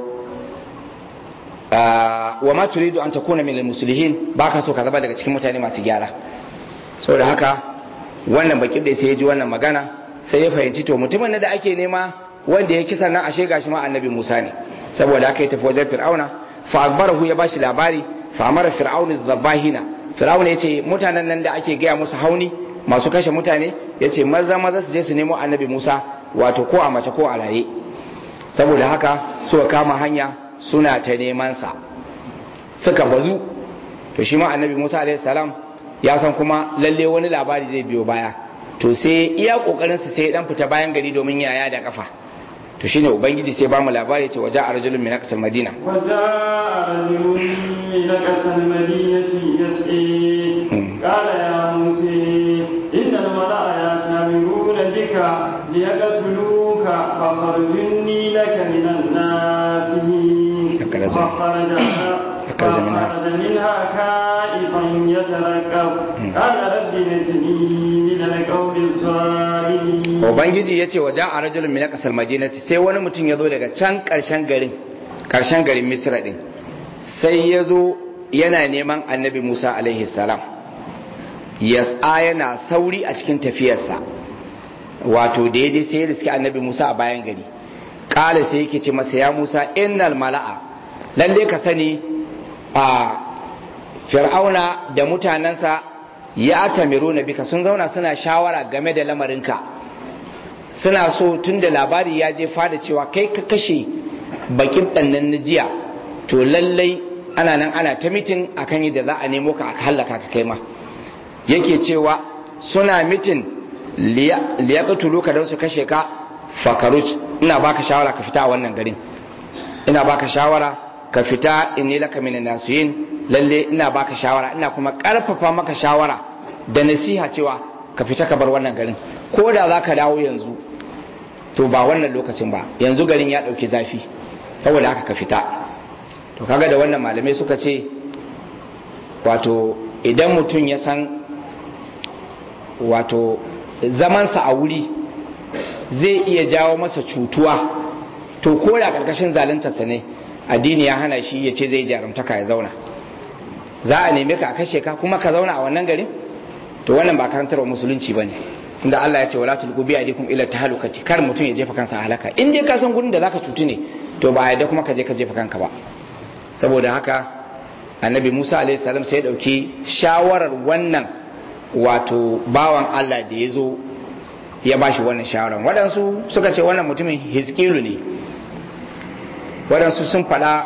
wa ma turidu an takuna min almuslihin baka so ka zama daga cikin mutane masu gyara saboda haka wannan bakin da sai ya ji wannan magana sai ya fahimci to mutumin da ake nema wanda ya kisa nan ashe gashi ma annabi Musa ne saboda haka ya tafi wajen Fir'auna fa akbarahu ya bashi labari fa amara fir'auna zabahina fir'auna yace mutanen nan da ake gaya musu hauni masu kashe mutane yace maza maza su je su nemo annabi Musa wato ko a mace ko a raye saboda haka suka kama hanya suna ta neman sa suka bazu to shi ma annabi Musa alaihi salam ya san kuma lalle wani labari zai biyo baya to sai iya kokarin sa sai dan fita bayan gari domin yaya da kafa to shine ubangiji sai ba mu labari ce waja arjulun min aqsal madina وجاء رجل من أقصى المدينة يسعي قال يا موسى إن الملأ يأتمرون بك ليقتلوك فاخرج إني لك من الناس أكرز. فخرج أكرز منها. فخرج منها خائفا يترقب قال رب نجني من القوم الظالمين ubangiji ya ce waja arjulun min aqsal madinati sai wani mutum ya zo daga can karshen garin karshen garin misra din sai ya zo yana neman annabi musa alaihi salam yas'a yana sauri a cikin tafiyarsa wato da ya je sai ya riski annabi musa a bayan gari kala sai yake ce masa ya musa innal mala'a lalle ka sani a fir'auna da mutanensa ya tamiru na bika sun zauna suna shawara game da lamarinka suna so tun da labari ya je fada cewa kai ka kashe bakin ɗannan na jiya to lallai ana nan ana ta mitin akan yadda za a nemo ka a hallaka ka kai ma yake cewa suna mitin liyaqtulu ka don su kashe ka fakaruj ina baka shawara ka fita a wannan garin ina baka shawara ka fita inni laka minan nasiyin lalle ina baka shawara ina kuma karfafa maka shawara da nasiha cewa ka fita ka bar wannan garin ko da za ka dawo yanzu to ba wannan lokacin ba yanzu garin ya ɗauki zafi saboda haka ka fita to kaga da wannan malamai suka ce wato idan mutum ya san wato zamansa a wuri zai iya jawo masa cutuwa to ko da ƙarƙashin zaluntarsa ne addini ya hana shi ya ce zai jarumtaka ya zauna za a neme ka a kashe ka kuma ka zauna a wannan garin to wannan ba karantarwa musulunci bane inda Allah ya ce wala tulqu bi aydikum ila tahlukati kar mutum ya jefa kansa a halaka in dai ka san gurin da zaka cutu ne to ba yadda kuma ka je ka jefa kanka ba saboda haka annabi Musa alaihi salam sai ya dauki shawarar wannan wato bawan Allah da ya zo ya bashi wannan shawarar waɗansu suka ce wannan mutumin hiskilu ne waɗansu sun faɗa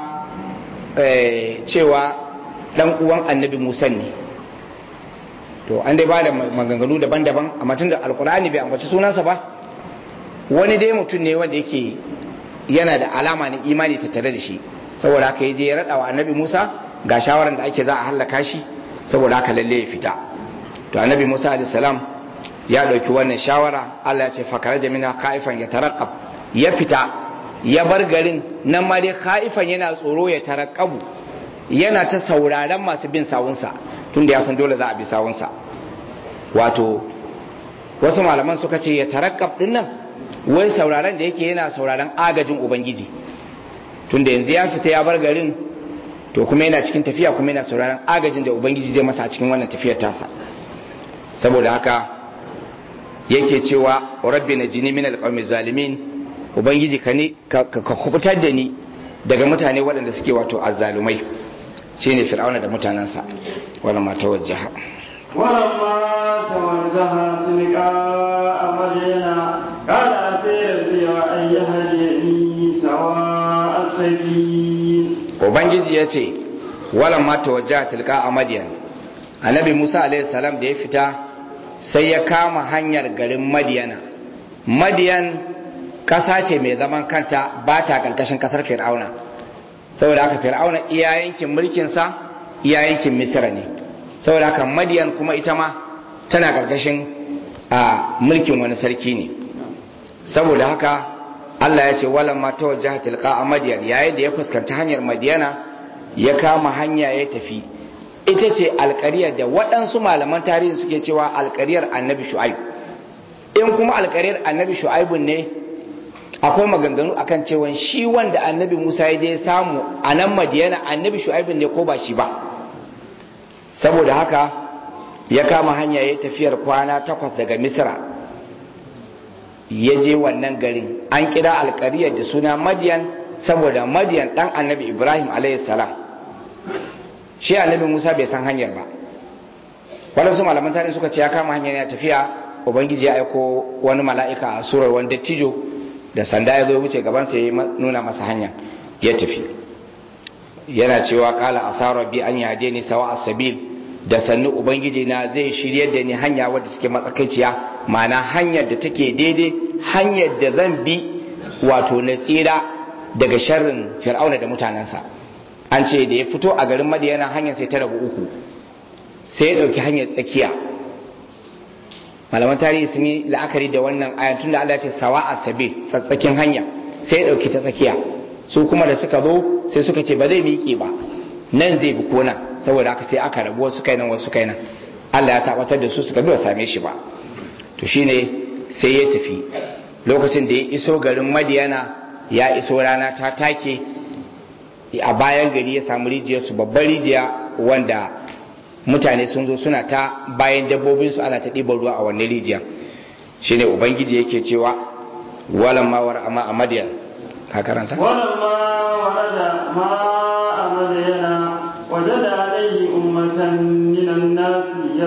cewa ɗan uwan annabi Musa ne to an dai ba da maganganu daban-daban amma tun da alkur'ani bai ambaci sunansa ba wani dai mutum ne wanda yake yana da alama na imani tattare da shi saboda haka ya je ya raɗa wa annabi musa ga shawaran da ake za a hallaka shi saboda haka lalle ya fita to annabi musa alayhi salam ya ɗauki wannan shawara allah ya ce fakara jamina khaifan ya tarakkab ya fita ya bar garin nan ma dai khaifan yana tsoro ya tarakkabu yana ta sauraron masu bin sawunsa tunda ya san dole za a bi sawunsa wato wasu malaman suka ce ya tarakkab din nan wai sauraron da yake yana sauraron agajin ubangiji tunda yanzu ya fita ya bar garin to kuma yana cikin tafiya kuma yana sauraron agajin da ubangiji zai masa a cikin wannan tafiyar tasa saboda haka yake cewa rabbi na jini min alqawmi zalimin ubangiji ka ne ka kubutar da ni daga mutane waɗanda suke wato azzalumai shine fir'auna da mutanensa wala ma tawajjaha ولما توجه تلقاء مدينة قال أسير بي أن يهديني سواء السبيل ubangiji ya ce wala ma tawajjaha tilka a madiyan annabi musa alaihi salam da ya fita sai ya kama hanyar garin madiyana madiyan ƙasa ce mai zaman kanta ba ta ƙarƙashin ƙasar fir'auna saboda haka fir'auna iya yankin mulkinsa iya yankin misira ne saboda haka madiyan kuma ita ma tana karkashin a mulkin wani sarki ne saboda haka Allah ya ce walan ma tawajjaha tilqa a madiyan yayin da ya fuskanci hanyar madiyana ya kama hanya ya tafi ita ce alƙaryar da waɗansu malaman tarihi suke cewa alƙaryar annabi shu'aib in kuma alƙaryar annabi shu'aibun ne akwai maganganu akan cewa shi wanda annabi musa ya je samu a nan madiyana annabi shu'aibun ne ko ba shi ba saboda haka ya kama hanya ya tafiyar kwana takwas daga misra ya je wannan garin an kira alkariyar da suna madiyan saboda madiyan dan annabi ibrahim salam shi annabi musa bai san hanyar ba waɗansu malaman tarihi suka ce ya kama hanyar ya tafiya ubangiji ya aiko wani mala'ika a surar wani dattijo da sanda ya zo wuce gabansa ya nuna masa hanya ya tafi yana cewa kala asara bi an yade ni sawa asabil da sannu ubangiji na zai shiryar da ni hanya wadda take matsakaiciya ma'ana hanyar da take daidai hanyar da zan bi wato na tsira daga sharrin fir'auna da mutanensa an ce da ya fito a garin madiyana hanyar sai ta rabu uku sai ya ɗauki hanyar tsakiya malaman tarihi sun yi la'akari da wannan ayan tun da Allah ya ce sawa asabil tsatsakin hanya sai ya ɗauki ta tsakiya su kuma da suka zo sai suka ce ba zai miƙe ba nan zai bi kona saboda haka sai aka rabu wasu kai nan wasu kai nan Allah ya tabbatar da su suka bi same shi ba to shine sai ya tafi lokacin da ya iso garin Madiyana ya iso rana ta take a bayan gari ya samu rijiyar su babbar rijiya wanda mutane sun zo suna ta bayan dabbobin su ana ta ɗiban ruwa a wannan rijiya shine ubangiji yake cewa walan mawar amma a Madiyan ka karanta ولما ورد ماء مدين وجد عليه أمة من الناس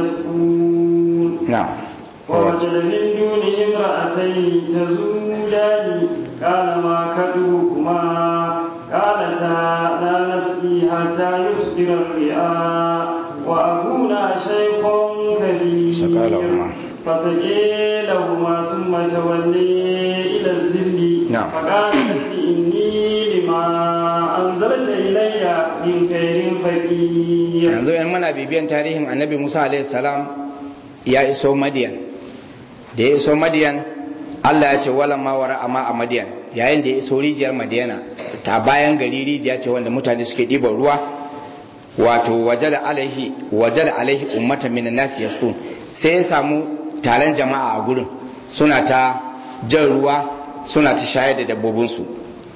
يسقون na'am ووجد من دونه امرأتين تزودان قال ما كدوكما قالتا لا نسقي حتى يصدر الرئاء وأبونا شيخ كبير سقى لهما. فسقي لهما ثم تولي إلى الذل نعم. فقال رب إني لما أنزلت إلي من خير فقير yanzu yan mana bibiyan tarihin annabi musa alaihi salam ya iso madiyan da ya iso madiyan allah ya ce wala ma wara amma a madiyan yayin da ya iso rijiyar madiyana ta bayan gari rijiya ce wanda mutane suke ɗiban ruwa wato wajada alaihi wajada alaihi ummatan minan nasi yasqun sai ya samu taron jama'a a gurin suna ta jan ruwa suna ta shayar da dabbobinsu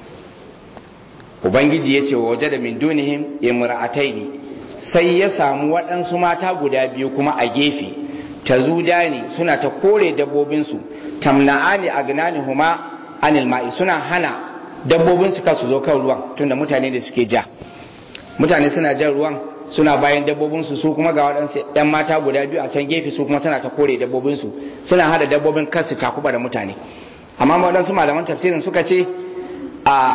ubangiji ya ce wa waje da min dunihim imra'ataini sai ya samu waɗansu mata guda biyu kuma a gefe ta zuda ne suna ta kore dabbobinsu tamna'ani agnani huma anil ma'i suna hana dabbobinsu kasu zo kan ruwan tunda mutane da suke ja mutane suna jan ruwan suna bayan dabbobinsu su kuma ga waɗansu ɗan mata guda biyu a can gefe su kuma suna ta kore dabbobinsu suna hada dabbobin kansu cakuba da mutane amma waɗansu malaman tafsirin suka ce a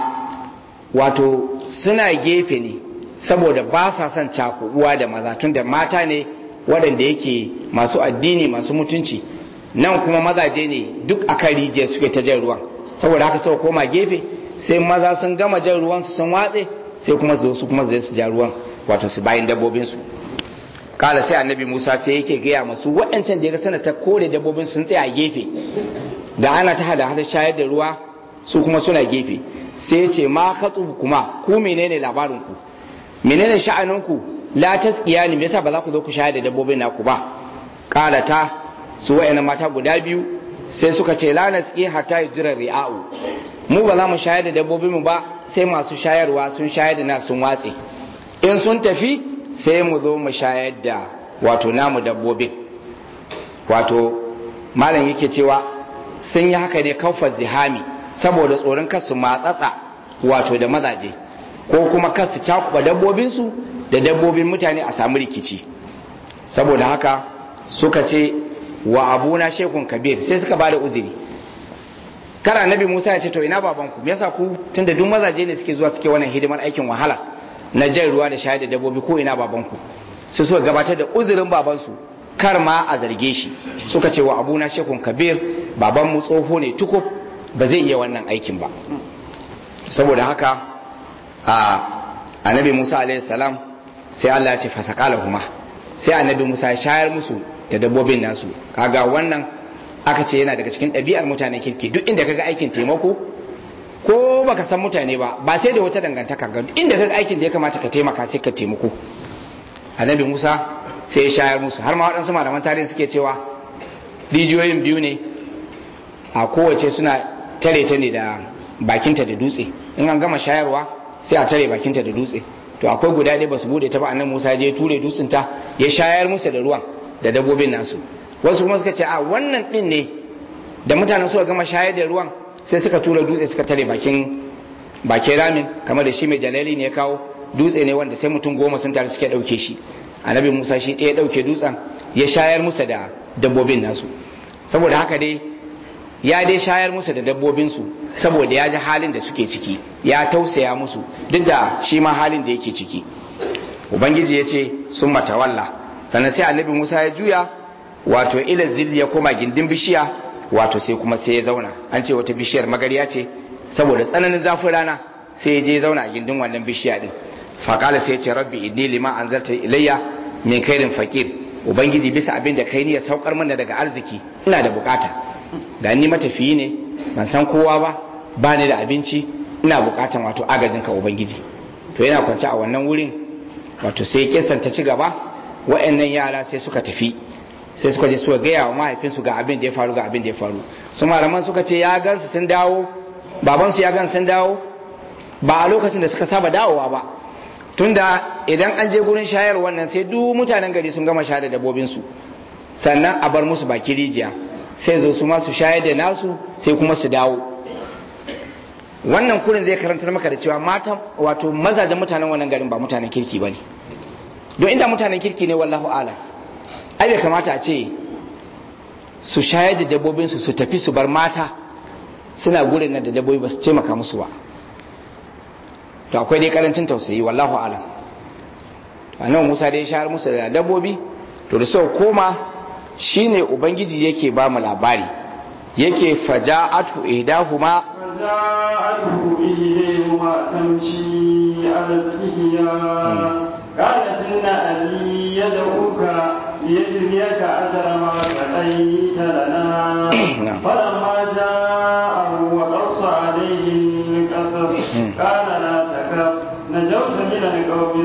wato suna gefe ne saboda ba sa son cakubuwa da maza tunda mata ne waɗanda yake masu addini masu mutunci nan kuma mazaje ne duk a kan rijiyar suke ta jan ruwan saboda haka suka koma gefe sai maza sun gama jan ruwan su sun watse sai kuma su zo su kuma zai su ja ruwan wato su bayan dabbobin su kala sai annabi musa sai yake gaya masu waɗancan da ya sana ta kore dabbobin sun tsaya a gefe da ana ta hada hada shayar da ruwa su kuma suna gefe sai ya ce ma katsu kuma ku menene labarin ku menene sha'anin ku la tasqiya ne me yasa ba za ku zo ku shayar da dabbobin naku ba kala ta su wayannan mata guda biyu sai suka ce la nasqi hatta yujra ri'a'u mu ba za mu shayar da dabbobin mu ba sai masu shayarwa sun shayar da na sun watse in sun tafi sai mu zo mu shayar da wato namu dabbobin wato malam yake cewa sun yi haka ne kaufar zihami saboda tsoron kasu matsatsa wato da mazaje ko kuma kasu cakuba dabbobinsu da dabbobin mutane a samu rikici saboda haka suka ce wa abuna shekun kabir sai suka bada uzuri kara nabi musa ya ce to ina babanku me yasa ku tunda duk mazaje ne suke zuwa suke wannan hidimar aikin wahala na jan ruwa da shayar da dabbobi ko ina babanku sai suka gabatar da uzurin babansu kar ma a zarge shi suka ce wa abuna shekun kabir baban mu tsoho ne tukub ba zai iya wannan aikin ba saboda haka a annabi musa alaihi salam sai Allah ya ce fasaqala huma sai annabi Musa ya shayar musu da dabbobin nasu kaga wannan aka ce yana daga cikin ɗabi'ar mutanen kirki duk inda kaga aikin taimako ko baka san mutane ba ba sai da wata dangantaka ga inda kaga aikin da ya kamata ka taimaka sai ka taimako annabi Musa sai ya shayar musu har ma waɗansu malaman tarihi suke cewa rijiyoyin biyu ne a kowace suna tare ta ne da bakinta da dutse in an gama shayarwa sai a tare bakinta da dutse to akwai guda ɗaya ba su bude ta ba annabi Musa je ture dutsen ta ya shayar musu da ruwan da dabbobin nasu wasu kuma suka ce a wannan din ne da mutanen suka gama shayar da ruwan sai suka tura dutse suka tare bakin bakin ramin kamar da shi mai jalali ne ya kawo dutse ne wanda sai mutum goma sun tare suke ɗauke shi annabi Musa shi ɗaya ɗauke dutsen ya shayar musu da dabbobin nasu saboda haka dai ya dai shayar musu da dabbobinsu saboda ya ji halin da suke ciki ya tausaya musu duk da shi ma halin da yake ciki ubangiji ya ce sun matawalla sannan sai annabi musa ya juya wato ila zilli ya koma gindin bishiya wato sai kuma sai ya zauna an ce wata bishiyar magariya ce saboda tsananin zafin rana sai ya je zauna a gindin wannan bishiya din faƙala sai ya ce rabbi inni lima anzalta ilayya min kairin fakir ubangiji bisa abin da kai ne ya saukar mana daga arziki ina da bukata ga ni matafiyi ne ban san kowa ba ba ni da abinci ina bukatan wato agajin ka ubangiji to yana kwance a wannan wurin wato sai kisan ta ci gaba wa'annan yara sai suka tafi sai suka je suka gaya wa mahaifinsu ga abin da ya faru ga abin da ya faru su malaman suka ce ya gansu sun dawo babansu ya gan sun dawo ba a lokacin da suka saba dawowa ba tunda idan an je gurin shayar wannan sai duk mutanen gari sun gama shayar da dabbobinsu sannan a bar musu baki rijiya sai zo su ma su shayar da nasu sai kuma su dawo wannan kurin zai karantar maka da cewa matan wato mazajen mutanen wannan garin ba mutanen kirki ba ne don inda mutanen kirki ne wallahu ala ai bai kamata a ce su shayar da dabbobinsu su tafi su bar mata suna gurin nan da dabbobi ba su taimaka musu ba to akwai dai karancin tausayi wallahu ala annabi Musa dai shayar musu da dabbobi to da sau koma shine ubangiji yake ba mu labari yake faja'atu ihdahuma فجاءته إليهما تمشي على استحياء قالت إن أبي يدعوك ليجزيك أجر ما سقيت لنا فلما جاءه وقص عليه القصص قال لا تخف نجوت من القوم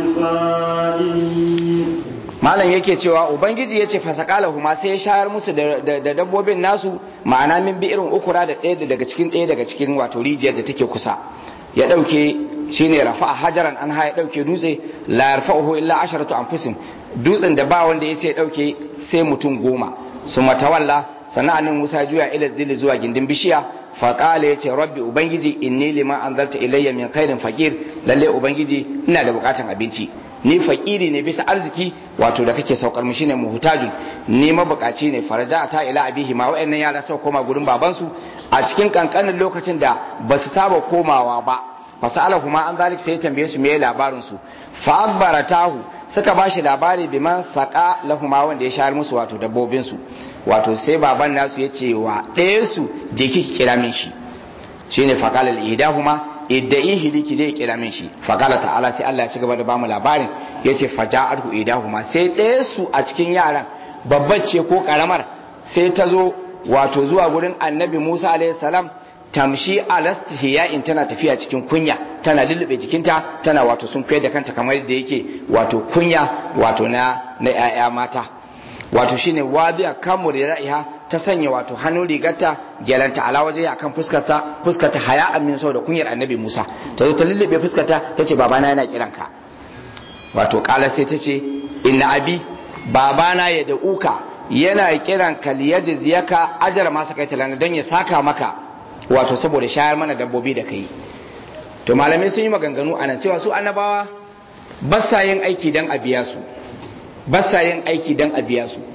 الصالحين malam yake cewa ubangiji ya ce fasakalahu ma sai ya shayar musu da dabbobin nasu ma'ana min bi irin ukura da ɗaya daga cikin ɗaya daga cikin wato rijiyar da take kusa ya ɗauke shine rafa'a hajaran an ha ya ɗauke dutse la yarfa'uhu illa asharatu anfusin dutsen da ba wanda ya sai ɗauke sai mutum goma su matawalla sana'anin musa juya ila zili zuwa gindin bishiya faƙala ya ce rabbi ubangiji inni lima anzalta ilayya min khairin faqir lalle ubangiji ina da bukatan abinci ni fakiri ne bisa arziki wato da kake saukar mu shine muhtajun ni mabukaci ne faraja ta ila abihi ma wayannan yara sau koma gurin babansu a cikin kankanin lokacin da ba su saba komawa ba fasalahu ma an zalik sai ya tambaye su me labarin su fa akbaratahu suka bashi labari biman saqa lahuma wanda ya shayar musu wato dabbobin su wato sai baban nasu ya ce wa ɗaya su je ki kira min shi shine faqala al-idahuma idda'ihi liki zai kira min shi faqala ta'ala sai Allah ya ci gaba da bamu labarin yace faja'atu idahuma sai ɗaya su a cikin yaran babbar ce ko karamar sai ta zo wato zuwa gurin annabi Musa alaihi salam tamshi alastihiya'in tana tafiya cikin kunya tana lullube jikinta tana wato sun kai da kanta kamar yadda yake wato kunya wato na na 'ya'ya mata wato shine wadiya kamur ra'iha ta sanya wato hannun rigarta gyalanta ala waje akan fuskarsa fuskarta haya amin sau da kunyar annabi Musa ta zo ta lullube fuskarta ta ce babana yana kiranka wato kala sai ta ce inna abi babana ya da uka yana kiran ka liyajziyaka ajra ma sakaita lana don ya saka maka wato saboda shayar mana dabbobi da kai to malamai sun yi maganganu anan cewa su annabawa ba sa yin aiki dan a biya su ba sa yin aiki dan a biya su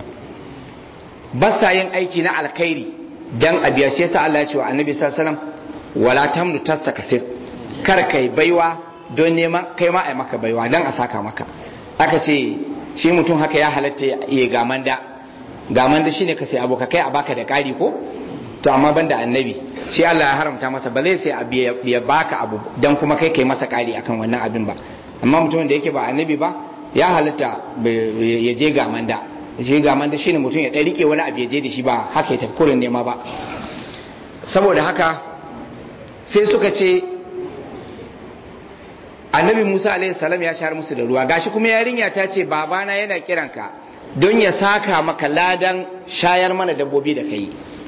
ba sa yin aiki na alkhairi dan a biya shi yasa Allah ya ce wa annabi sallallahu alaihi wasallam wala tamnu tastakasir kar kai baiwa don neman kai ma ai maka baiwa dan a saka maka aka ce shi mutum haka ya halatta ya gamanda gamanda shine ka sai aboka kai a baka da kari ko to amma banda annabi shi Allah ya haramta masa ba zai sai abu ya baka abu dan kuma kai kai masa kari akan wannan abin ba amma mutumin da yake ba annabi ba ya halitta ya je ga manda je ga manda shine mutum ya ɗan rike wani abu ya je da shi ba haka ya tafi kurin nema ba saboda haka sai suka ce annabi musa alaihi salam ya shahar musu da ruwa gashi kuma yarinya ta ce babana yana kiranka don ya saka maka ladan shayar mana dabbobi da kai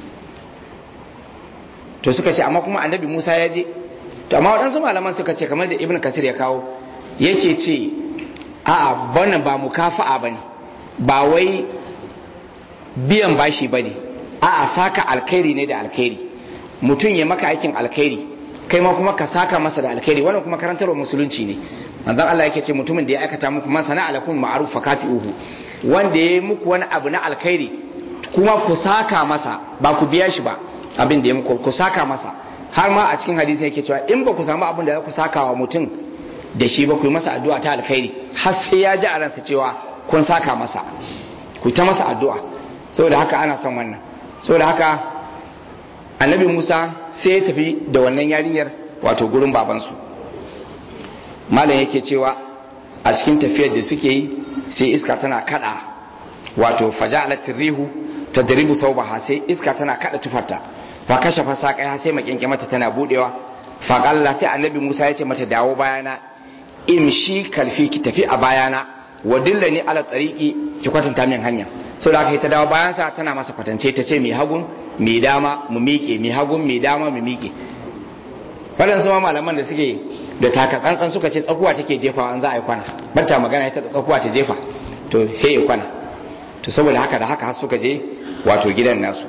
to suka ce amma kuma annabi musa ya je to amma waɗansu malaman suka ce kamar da ibn kasir ya kawo yake ce a'a wannan ba mukafa'a bane ba wai biyan bashi bane a'a saka alkhairi ne da alkhairi mutum ya maka aikin alkhairi kai ma kuma ka saka masa da alkhairi wannan kuma karantarwa musulunci ne manzon Allah yake ce mutumin da ya aikata muku man sana alakum ma'ruf fa kafi'uhu wanda ya yi muku wani abu na alkhairi kuma ku saka masa ba ku biya shi ba abin da ya muku ku saka masa har ma a cikin hadisi yake cewa in ba ku samu abin da za ku saka wa mutum da shi ba ku yi masa addu'a ta alkhairi har sai ya ji a ransa cewa kun saka masa ku ta masa addu'a saboda haka ana son wannan saboda haka annabi Musa sai ya tafi da wannan yarinyar wato gurin babansu malam yake cewa a cikin tafiyar da suke yi sai iska tana kada wato faja'alat rihu tadribu sawbaha sai iska tana kada tufarta fa kashafa saqaiha sai makinke mata tana budewa fa qalla sai annabi Musa ya ce mata dawo bayana imshi kalfi ki tafi a bayana wa dillani ala tariqi ki kwatanta min hanya so da aka ta dawo bayan sa tana masa kwatance ta ce mi hagun mi dama mu miƙe mi hagun mi dama mu miƙe waɗansu ma malaman da suke da taka tsantsan suka ce tsakuwa take jefawa an za a yi kwana bata magana ita da tsakuwa ta jefa to he yi kwana to saboda haka da haka har suka je wato gidan nasu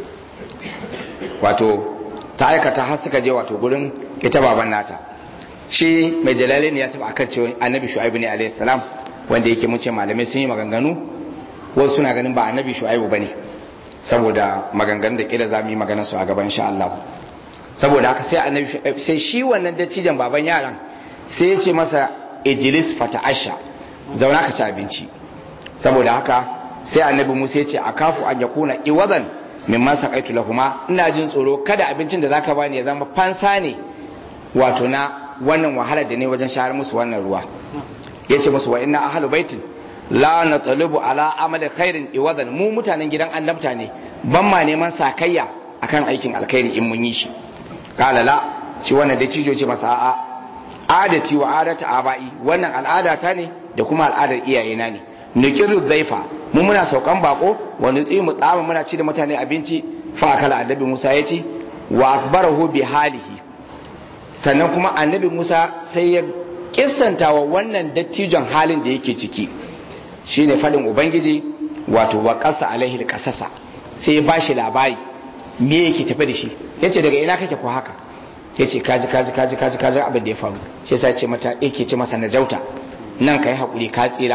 wato ta aikata har suka je wato gurin ita baban nata shi mai jalalin ya taba akan cewa annabi shu'aibu ne alaihi salam wanda yake mun ce malamai sun yi maganganu wasu suna ganin ba annabi shu'aibu bane saboda maganganun da kila za mu yi maganar su a gaban insha Allah saboda haka sai annabi sai shi wannan dattijan baban yaran sai ya ce masa ijlis fata'asha zauna ka ci abinci saboda haka sai annabi Musa ya ce akafu an yakuna iwadan mimman saqaitu lahuma ina jin tsoro kada abincin da zaka bani ya zama fansa ne wato na wannan wahalar da ne wajen shahar musu wannan ruwa yace musu wa inna ahlu baitin la natalibu ala amali khairin iwadan mu mutanen gidan annabta ne ban ma neman sakayya akan aikin alkhairi in mun yi shi kala la shi wannan da cijo ce masa a'a adati wa adata abai wannan al'ada ta ne da kuma al'adar iyayena ne nukiru zaifa mu muna saukan bako wa nutsi mu tsama muna ci da mutane abinci fa kala annabi Musa ya ci wa akbarahu bi halihi sannan kuma annabi Musa sai ya kissanta wa wannan dattijon halin da yake ciki shine fadin ubangiji wato wa qasa alaihi alqasasa sai ya bashi labari me yake tafi da shi yace daga ina kake ko haka yace kaji kaji kaji kaji kaji abin da ya faru shi yasa ce mata yake ce masa najauta nan kai hakuri ka tsira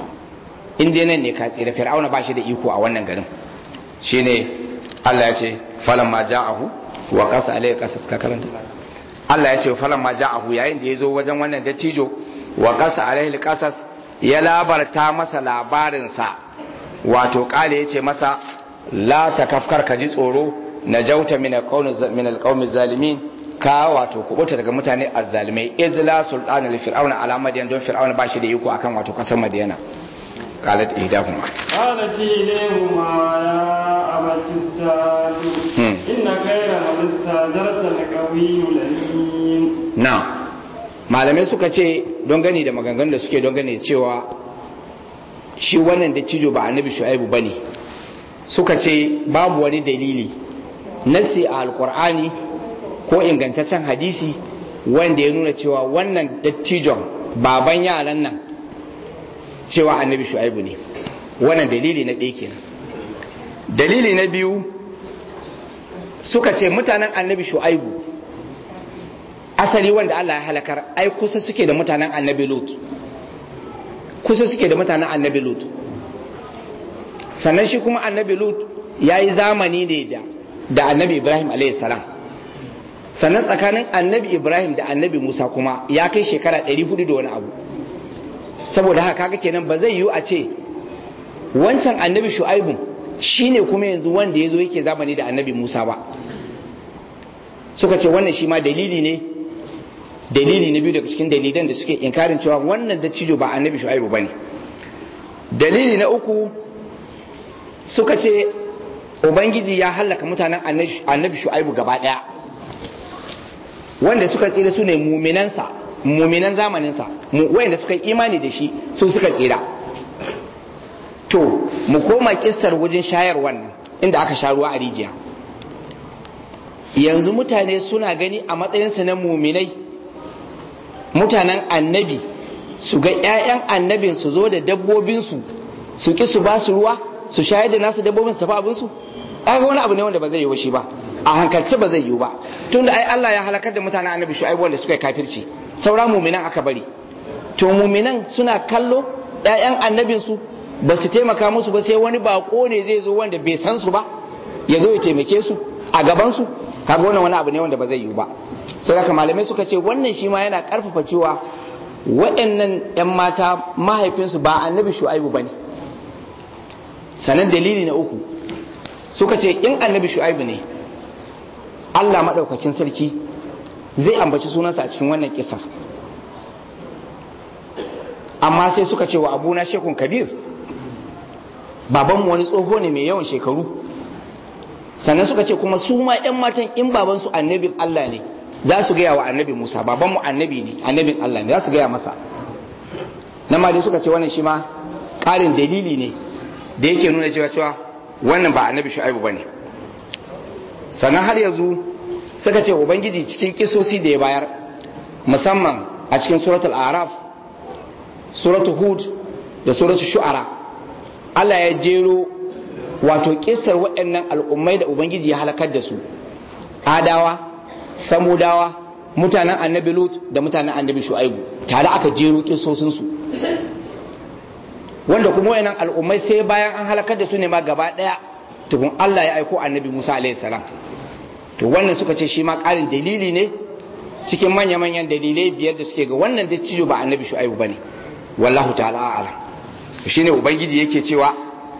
in dai nan ne ka tsira fir'auna ba shi da iko a wannan garin shine Allah ya ce falan ma ja'ahu wa qasa alayhi qasas ka karanta Allah ya ce falan ma ja'ahu yayin da ya zo wajen wannan dattijo wa qasa alayhi qasas ya labarta masa labarin sa wato kale ya ce masa la takafkar ka ji tsoro najauta min alqawmi zalimin ka wato kubuta daga mutane azzalimai izla sultana li fir'auna ala madiyan don fir'auna ba shi da iko akan wato kasar madiyana قالت إحداهما قالت إليهما يا أبت استاجر إن خير من استاجرت القوي الأمين نعم malamai suka ce don gani da maganganun da suke don gani cewa shi wannan da cijo ba annabi shu'aibu bane suka ce babu wani dalili nasi a alkur'ani ko ingantaccen hadisi wanda ya nuna cewa wannan dattijon baban yaran nan cewa annabi shu'aibu ne wannan dalili na ɗaya kenan dalili na biyu suka ce mutanen annabi shu'aibu asali wanda Allah ya halakar ai kusa suke da mutanen annabi lut kusa suke da mutanen annabi lut sannan shi kuma annabi lut ya yi zamani ne da da annabi ibrahim alayhi salam sannan tsakanin annabi ibrahim da annabi musa kuma ya kai shekara 400 da wani abu saboda haka kaga kenan ba zai yiwu a ce wancan annabi shu'aibu shine kuma yanzu wanda ya zo yake zamani da annabi musa ba suka ce wannan shi ma dalili ne dalili na biyu daga cikin dalilan da suke inkarin cewa wannan dattijo ba annabi shu'aibu bane dalili na uku suka ce ubangiji ya hallaka mutanen annabi shu'aibu gaba daya wanda suka tsira su ne muminansa muminan zamaninsa wanda suka yi imani da shi su suka tsira to mu koma kissar wajen shayar wannan inda aka sha ruwa a rijiya yanzu mutane suna gani a matsayinsu na muminai mutanen annabi su ga 'ya'yan annabin su zo da dabbobinsu su ki su ba su ruwa su shayar da nasu dabbobin su tafi abinsu ga wani abu ne wanda ba zai yi shi ba a hankalce ba zai yi ba tunda ai Allah ya halakar da mutanen annabi shu'aibu wanda suka yi kafirci saura muminan aka bari to muminan suna kallo 'ya'yan annabin su ba su taimaka musu ba sai wani bako ne zai zo wanda bai san su ba ya zo ya taimake su a gaban su kaga wannan wani abu ne wanda ba zai yi ba sai haka malamai suka ce wannan shi ma yana karfafa cewa waɗannan 'yan mata mahaifinsu ba annabi shu'aibu ba ne sanan dalili na uku suka ce in annabi shu'aibu ne allah maɗaukakin sarki zai ambaci sunansa a cikin wannan kisar amma sai suka ce wa abuna shekun kabir babanmu wani tsoho ne mai yawan shekaru sannan suka ce kuma su ma 'yan matan in babansu annabin allah ne za su gaya wa annabi Musa babanmu annabi ne annabin Allah ne za su gaya masa na ma dai suka ce wannan shi ma ƙarin dalili ne da yake nuna cewa cewa wannan ba annabi shu'aibu bane sannan har yanzu suka ce ubangiji cikin kisosi da ya bayar musamman a cikin suratul araf suratul hud da suratul shu'ara Allah ya jero wato kissar waɗannan al'ummai da ubangiji ya halakar da su adawa samudawa mutanen annabi lut da mutanen annabi shu'aibu tare aka jero kisosinsu wanda kuma wayannan al'ummai sai bayan an halakar da su ne ma gaba daya tukun Allah ya aiko annabi Musa alaihi salam to wannan suka ce shi ma ƙarin dalili ne cikin manya manyan dalilai biyar da suke ga wannan da cijo ba annabi shu'aibu bane wallahu ta'ala a'lam shine ubangiji yake cewa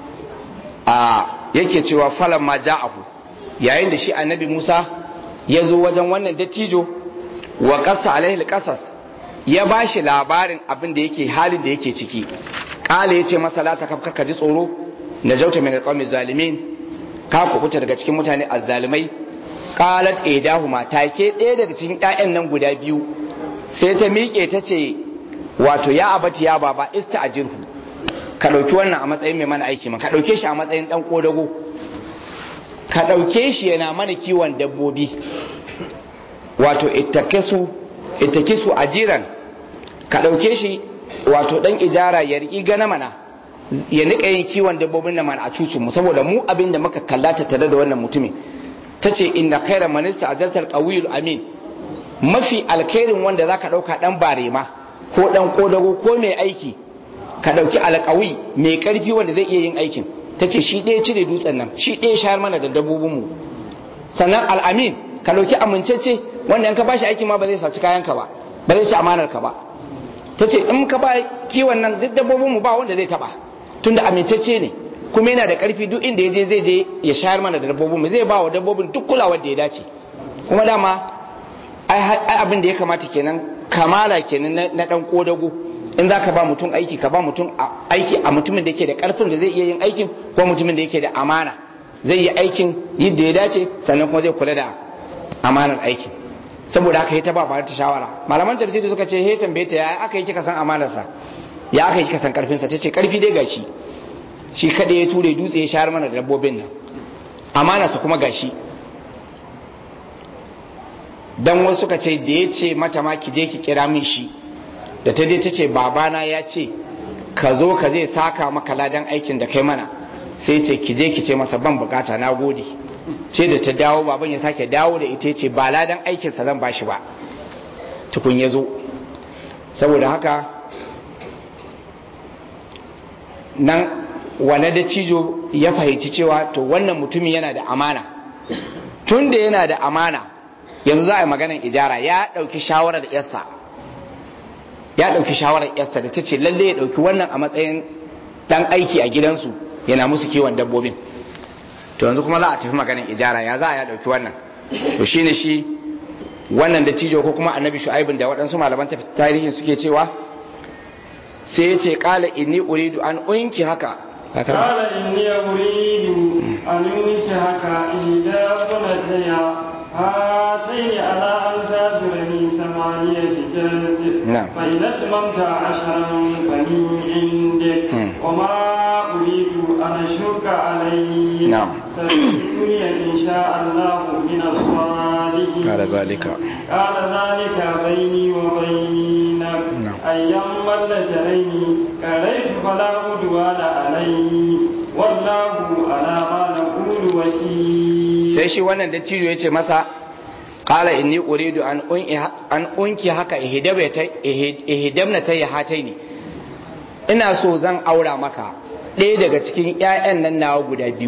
a yake cewa falan ma ja'ahu yayin da shi annabi Musa ya zo wajen wannan dattijo wa ƙasa alaihi ƙasas ya ba shi labarin abin da yake halin da yake ciki ƙala ya ce masa la ta ka ji tsoro na jauta min alƙawmi zalimin ka kubuta daga cikin mutane azzalimai qalat idahuma take ɗaya daga cikin ƴaƴan nan guda biyu sai ta miƙe ta ce wato ya abati ya baba ista'jirhu ka ɗauki wannan a matsayin mai mana aiki ma ka ɗauke shi a matsayin ɗan ƙodago ka ɗauke shi yana mana kiwon dabbobi wato ittakisu ajiran ka ɗauke shi wato ɗan ijara ya riƙi gana mana ya niƙa yin kiwon dabbobin da mana a cucinmu saboda mu abin da muka kallata tare da wannan mutumin ta ce inna khaira manista ajaltar qawiyul amin mafi alkhairin wanda zaka ɗauka ɗan barema ko ɗan kodago ko mai aiki ka ɗauki alƙawi mai ƙarfi wanda zai iya yin aikin ta ce shi ɗaya cire dutsen nan shi ɗaya shayar mana da dabbobinmu sannan al'amin ka ɗauki amincece wanda in ka ba shi aiki ma ba zai saci kayanka ba ba zai ci amanar ka ba ta ce in ka ba kiwon nan duk dabbobinmu ba wanda zai taɓa tunda amincece ne kuma yana da ƙarfi duk inda ya je zai je ya shayar mana da dabbobinmu zai ba wa dabbobin duk kulawar da ya dace kuma dama ai abin da ya kamata kenan kamala kenan na ɗan ƙodago in za ka ba mutum aiki ka ba mutum aiki a mutumin da yake da karfin da zai iya yin aikin ko mutumin da yake da amana zai yi aikin yadda ya dace sannan kuma zai kula da amanar aikin saboda haka ta ba ba ta shawara malaman tafsiri suka ce he tambaye ta ya aka yi kika san amanarsa ya aka yi kika san karfinsa ta ce karfi dai gashi shi kada ya ture dutse ya shahar mana da dabbobin nan amanarsa kuma gashi dan wasu suka ce da ya ce mata ma ki je ki kira min shi da ta je ta ce babana ya ce ka zo ka zai saka maka ladan aikin da kai mana sai ce ki je ki ce masa ban bukata na gode ce da ta dawo baban ya sake dawo da ita ce ba ladan aikinsa zan bashi ba tukun ya zo saboda haka nan wane da cijo ya fahimci cewa to wannan mutumin yana da amana tun da yana da amana yanzu za a yi maganan ijara ya ɗauki shawarar yarsa ya ɗauki shawarar yarsa da ta ce lalle ya ɗauki wannan a matsayin ɗan aiki a gidansu yana musu kiwon dabbobin to yanzu kuma za a tafi maganin ijara ya za a ya ɗauki wannan to shine shi wannan dattijo ko kuma annabi shu'aibin da waɗansu malaman tarihin suke cewa sai ya ce ƙala inni uridu an unki haka قال إني أريد أن أنكحك إحدى ابنتي هاتين على أن تأجرني ثمانية جلد نعم. فإن أتممت عشرا فمن عندك مم. وما أريد أن أشك عليك نعم. ستجدني إن شاء الله من الصالحين قال ذلك. قال ذلك بيني وبينك نعم. أيما اللجنين كريت فلا عدوان علي والله على ما نقول وكيل sai shi wannan dattijo ya ce masa ƙala inni uridu an unki an unki haka ihdamna ta yi hatai ne ina so zan aura maka ɗaya daga cikin 'ya'yan nan nawa guda biyu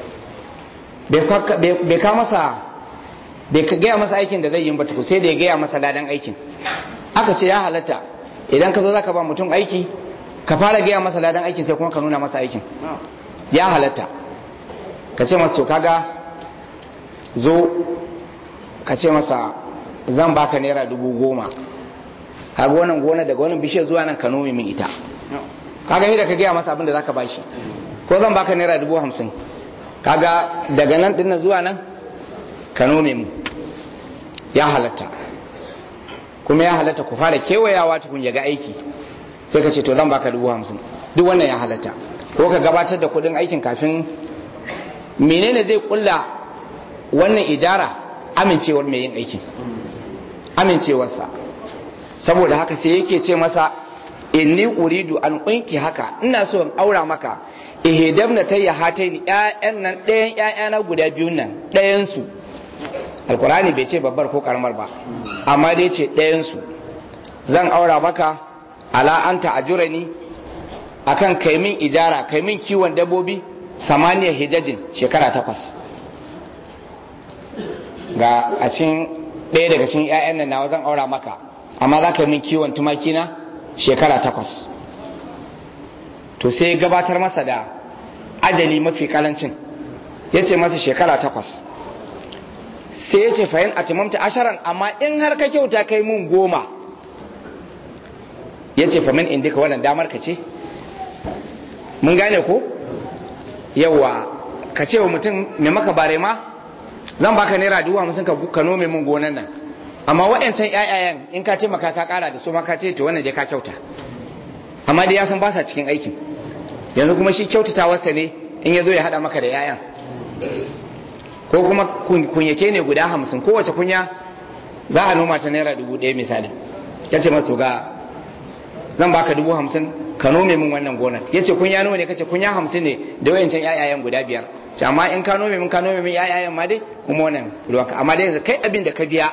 bai kwa- bai bai ka masa bai ka gaya masa aikin da zai yi ba tuku sai da ya gaya masa ladan aikin aka ce ya halatta idan ka zo zaka ba mutum aiki ka fara gaya masa ladan aikin sai kuma ka nuna masa aikin ya halatta ka ce masa to kaga zo ka ce masa zan baka naira dubu goma kaga wannan gona daga wannan bishiyar zuwa nan ka nome min ita kaga yadda ka gaya masa abin da zaka bashi ko zan baka naira dubu hamsin kaga daga nan dinnan zuwa nan ka nome mu ya halatta kuma ya halatta ku fara kewayawa tukun ya ga aiki sai ka ce to zan baka dubu hamsin duk wannan ya halatta ko ka gabatar da kudin aikin kafin menene zai kulla wannan ijara amincewar mai yin aikin amincewarsa saboda haka sai yake ce masa inni uridu an kunki haka ina so in aura maka ihdabna tayya hataini ƴaƴan nan ɗayan ƴaƴana guda biyun nan ɗayan su alkurani bai ce babbar ko karamar ba amma dai ce ɗayan su zan aura maka ala anta ajurani akan kai min ijara kai min kiwon dabbobi samaniya hijajin shekara takwas ga a cikin ɗaya daga cikin 'ya'yan nan nawa zan aura maka amma za ka yi min kiwon tumaki na shekara takwas to sai ya gabatar masa da ajali mafi karancin ya ce masa shekara takwas sai ya ce fahim a timamta asharan amma in har ka kyauta kai mun goma ya ce famin indika wannan damar ka ce mun gane ko yawa ka ce wa mutum mai maka bare ma zan baka naira dubu hamsin ka ka nome mun gonan nan amma waɗancan ƴaƴayen in ka taimaka ka ƙara da su ma ka ce to wannan dai ka kyauta amma dai ya san ba sa cikin aikin yanzu kuma shi kyautatawarsa ne in ya zo ya haɗa maka da ƴaƴan ko kuma kunyake ne guda hamsin kowace kunya za a noma ta naira dubu ɗaya misali ya ce masu ga zan baka dubu hamsin ka nome min wannan gonar ya ce kunya nawa ne kace kunya hamsin ne da wayancan ƴaƴayen guda biyar ce amma in ka nome min ka nome min ƴaƴayen ma dai kuma wannan ruwanka amma dai kai abin da ka biya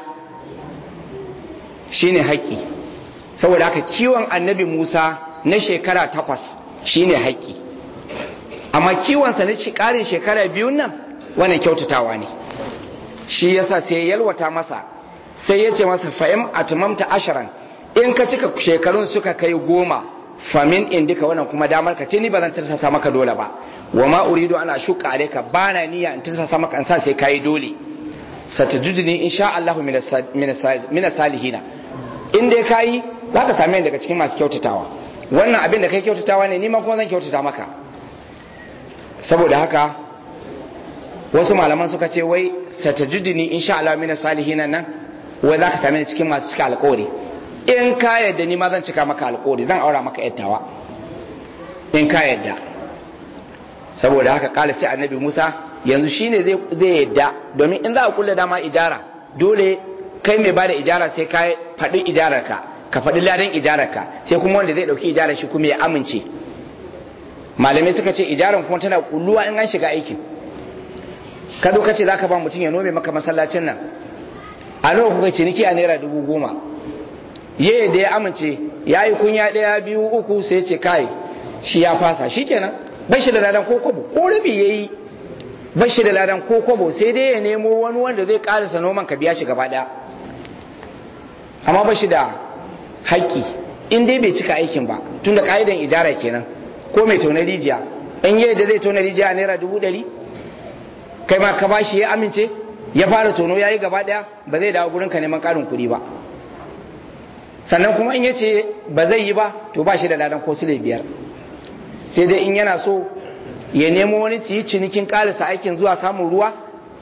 shine haƙƙi saboda haka kiwon annabi Musa na shekara takwas shine haƙƙi amma kiwonsa na ƙarin shekara biyun nan wannan kyautatawa ne shi yasa sai ya yalwata masa sai ya ce masa fa'im atmamta asharan in ka cika shekarun suka kai goma famin indika wannan kuma damar ka ce ni ba zan tirsasa maka dole ba wa ma uridu ana shuka alayka bana niyya in tirsasa maka an sa sai kai dole satajudni insha Allah min salihina in dai kai zaka same ni daga cikin masu kyautatawa wannan abin da kai kyautatawa ne ni ma kuma zan kyautata maka saboda haka wasu malaman suka ce wai satajudni insha Allah min salihina nan wai zaka same ni cikin masu cika alƙawari in ka yadda ni ma zan cika maka alƙawari zan aura maka yattawa in ka yadda saboda haka kala sai annabi Musa yanzu shine zai zai yadda domin in za a kulle dama ijara dole kai mai bada ijara sai ka faɗi ijararka ka faɗi ladan ijararka sai kuma wanda zai ɗauki ijarar shi kuma ya amince malamai suka ce ijaran kuma tana kulluwa in an shiga aikin ka zo ka ce zaka ba mutum ya nome maka masallacin nan a nawa kuka ciniki a naira dubu goma ye da ya amince ya yi kunya ɗaya biyu uku sai ce kai shi ya fasa shi kenan bai shi da ladan ko kwabo ko rabi ya yi bai shi da ladan ko kwabo sai dai ya nemo wani wanda zai karisa noman ka biya shi gaba ɗaya amma ba shi da haƙƙi in dai bai cika aikin ba tun da ƙa'idan ijara kenan ko mai tona rijiya in yi da zai tona rijiya a naira dubu ɗari kai ma ka ba shi ya amince ya fara tono ya yi gaba ɗaya ba zai dawo gurinka neman ƙarin kuɗi ba sannan kuma in ya ce ba zai yi ba to ba shi da ladan ko sule biyar sai dai in yana so ya nemo wani su yi cinikin ƙarisa aikin zuwa samun ruwa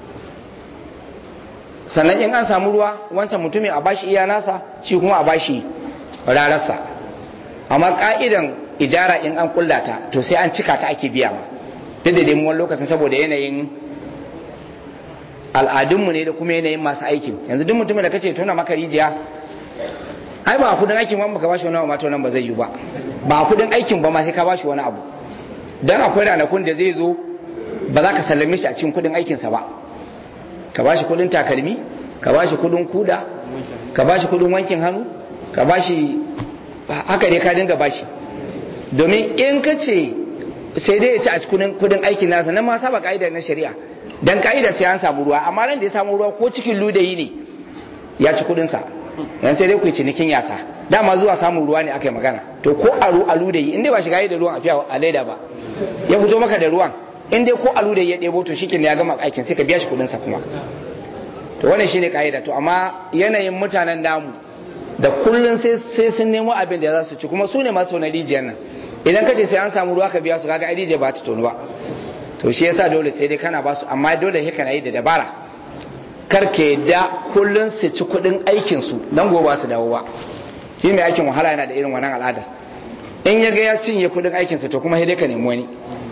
sannan in an samu ruwa wancan mutumin a bashi iya nasa shi kuma a bashi rararsa amma ka'idan ijara in an kullata to sai an cika ta ake biya ma duk da dai wani lokacin saboda yanayin al'adunmu ne da kuma yanayin masu aikin yanzu duk mutumin da kace tona maka rijiya ai ba kudin aikin ba ka bashi wani abu ma to nan ba zai yi ba ba kudin aikin ba ma sai ka bashi wani abu dan akwai ranakun da zai zo ba za ka sallame shi a cikin kudin aikinsa ba ka bashi kudin takalmi ka bashi kudin kuda ka bashi kudin wankin hannu ka bashi haka ne ka dinga bashi domin in ka ce sai dai ya ci a cikin kudin aikin nasa nan ma saba ka'ida na shari'a dan ka'ida sai an samu ruwa amma ran da ya samu ruwa ko cikin ludayi ne ya ci kudin sa yan sai dai ku cinikin yasa dama zuwa samun ruwa ne aka yi magana to ko aru alu da yi in dai ba shiga da ruwan a fiya a leda ba ya fito maka da ruwan in dai ko alu da ya ɗebo to shikin ya gama aikin sai ka biya shi kudin sa kuma to wannan shine ka'ida to amma yanayin mutanen namu da kullun sai sai sun nemo abin da za su ci kuma su ne masu na rijiyar nan idan ka ce sai an samu ruwa ka biya su kaga ai rijiyar ba ta tonu ba to shi yasa dole sai dai kana ba su amma dole sai kana yi da dabara kar ke da kullun su ci kudin aikin su dan gobe su dawo ba shi mai aikin wahala yana da irin wannan al'ada in ya ga ya cinye kudin aikin sa to kuma sai dai ka nemi wani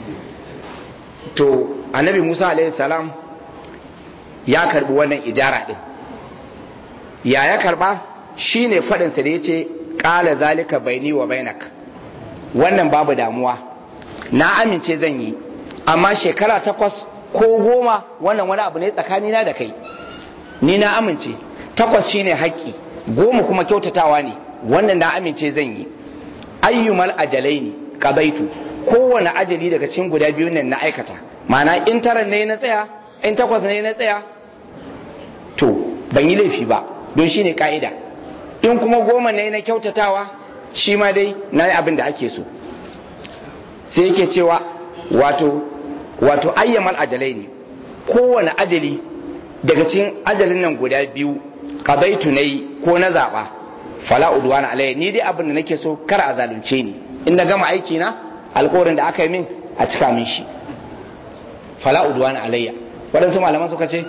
to annabi Musa alaihi salam ya karbi wannan ijara din ya ya karba shine fadin sa da yace qala zalika baini wa bainak wannan babu damuwa na amince zan yi amma shekara takwas ko goma wannan wani abu ne tsakanina da kai ni na amince takwas shine haƙƙi goma kuma kyautatawa ne wannan na amince zan yi ayyumal ajalai ne kabaitu kowane ajali daga cikin guda biyu nan na aikata ma'ana in taran ne na tsaya in takwas ne na tsaya to ban yi laifi ba don shine ka'ida in kuma goma ne na kyautatawa shi ma dai na yi abin da ake so sai yake cewa wato wato ayyamal ajalai ne kowane ajali daga cikin ajalin nan guda biyu kabaitu na yi ko na zaɓa fala udwana alayya ni dai abin da nake so kar a zalunce ni in na gama aiki na alƙawarin da aka yi min a cika min shi fala udwana alayya waɗansu malaman suka ce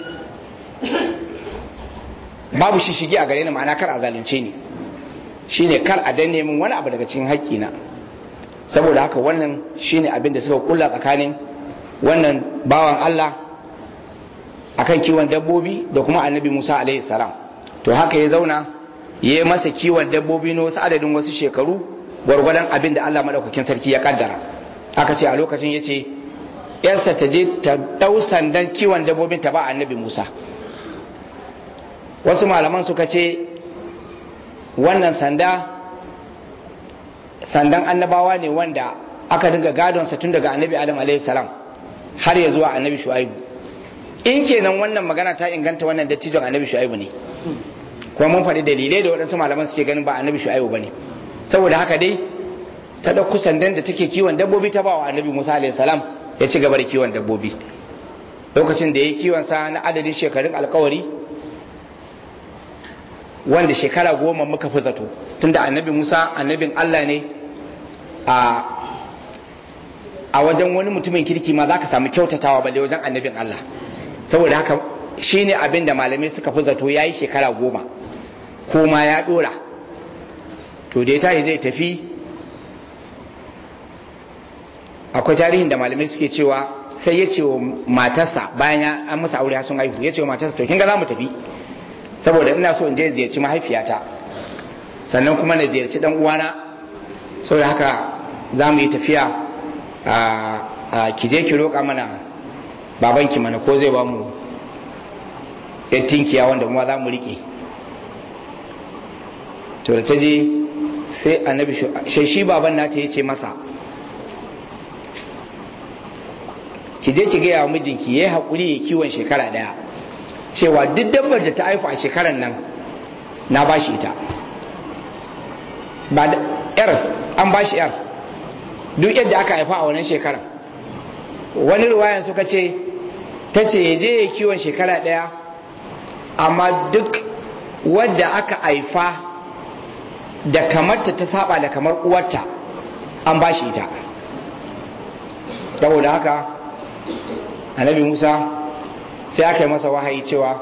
babu shi shige a gare ni ma'ana kar a zalunce ni shine kar a danne min wani abu daga cikin haƙƙina saboda haka wannan shine abin da suka kulla tsakanin wannan bawan Allah akan kiwon dabbobi da kuma annabi Musa alaihi salam to haka ya zauna ya yi masa kiwon dabbobi na wasu adadin wasu shekaru gwargwadon abin da Allah madaukakin sarki ya kaddara aka ce a lokacin ya ce yarsa ta je ta ɗau sandan kiwon dabbobin ta ba annabi Musa wasu malaman suka ce wannan sanda sandan annabawa ne wanda aka dinga gadonsa tun daga annabi adam alaihi salam har ya zuwa annabi shu'aibu in kenan wannan magana ta inganta wannan dattijon annabi shu'aibu ne kuma mun faɗi dalilai da waɗansu malaman suke ganin ba annabi shu'aibu bane saboda haka dai ta ɗauki sandan da take kiwon dabbobi ta bawa annabi musa alaihi salam ya ci gaba da kiwon dabbobi lokacin da ya yi kiwon sa na adadin shekarun alkawari wanda shekara goma muka fi zato tunda annabi musa annabin allah ne a a wajen wani mutumin kirki ma za ka samu kyautatawa balle wajen annabin allah saboda haka shi ne abin da malamai suka fi zato ya yi shekara goma ko ma ya dora to da ya tashi zai tafi akwai tarihin da malamai suke cewa sai ya ce wa matarsa bayan ya an musa aure sun haihu ya ce wa matarsa to kin ga za mu tafi saboda ina so in je ziyarci mahaifiyata sannan kuma na ziyarci dan uwana saboda haka za mu yi tafiya a ki je ki roƙa mana babanki mana ko zai ba mu tinkiya wanda kuma za mu riƙe to da ta je sai annabi shi baban nata ya ce masa ki je ki gaya wa mijinki ya yi haƙuri ya kiwon shekara ɗaya cewa duk dabbar da ta haifu a shekarar nan na ba shi ita ba da yar an ba shi yar duk yadda aka haifa a wannan shekarar wani ruwayan suka ce ta ce ya je ya kiwon shekara ɗaya amma duk wadda aka haifa da kamarta ta saba da kamar uwarta an ba shi ita saboda haka annabi musa sai aka yi masa wahayi cewa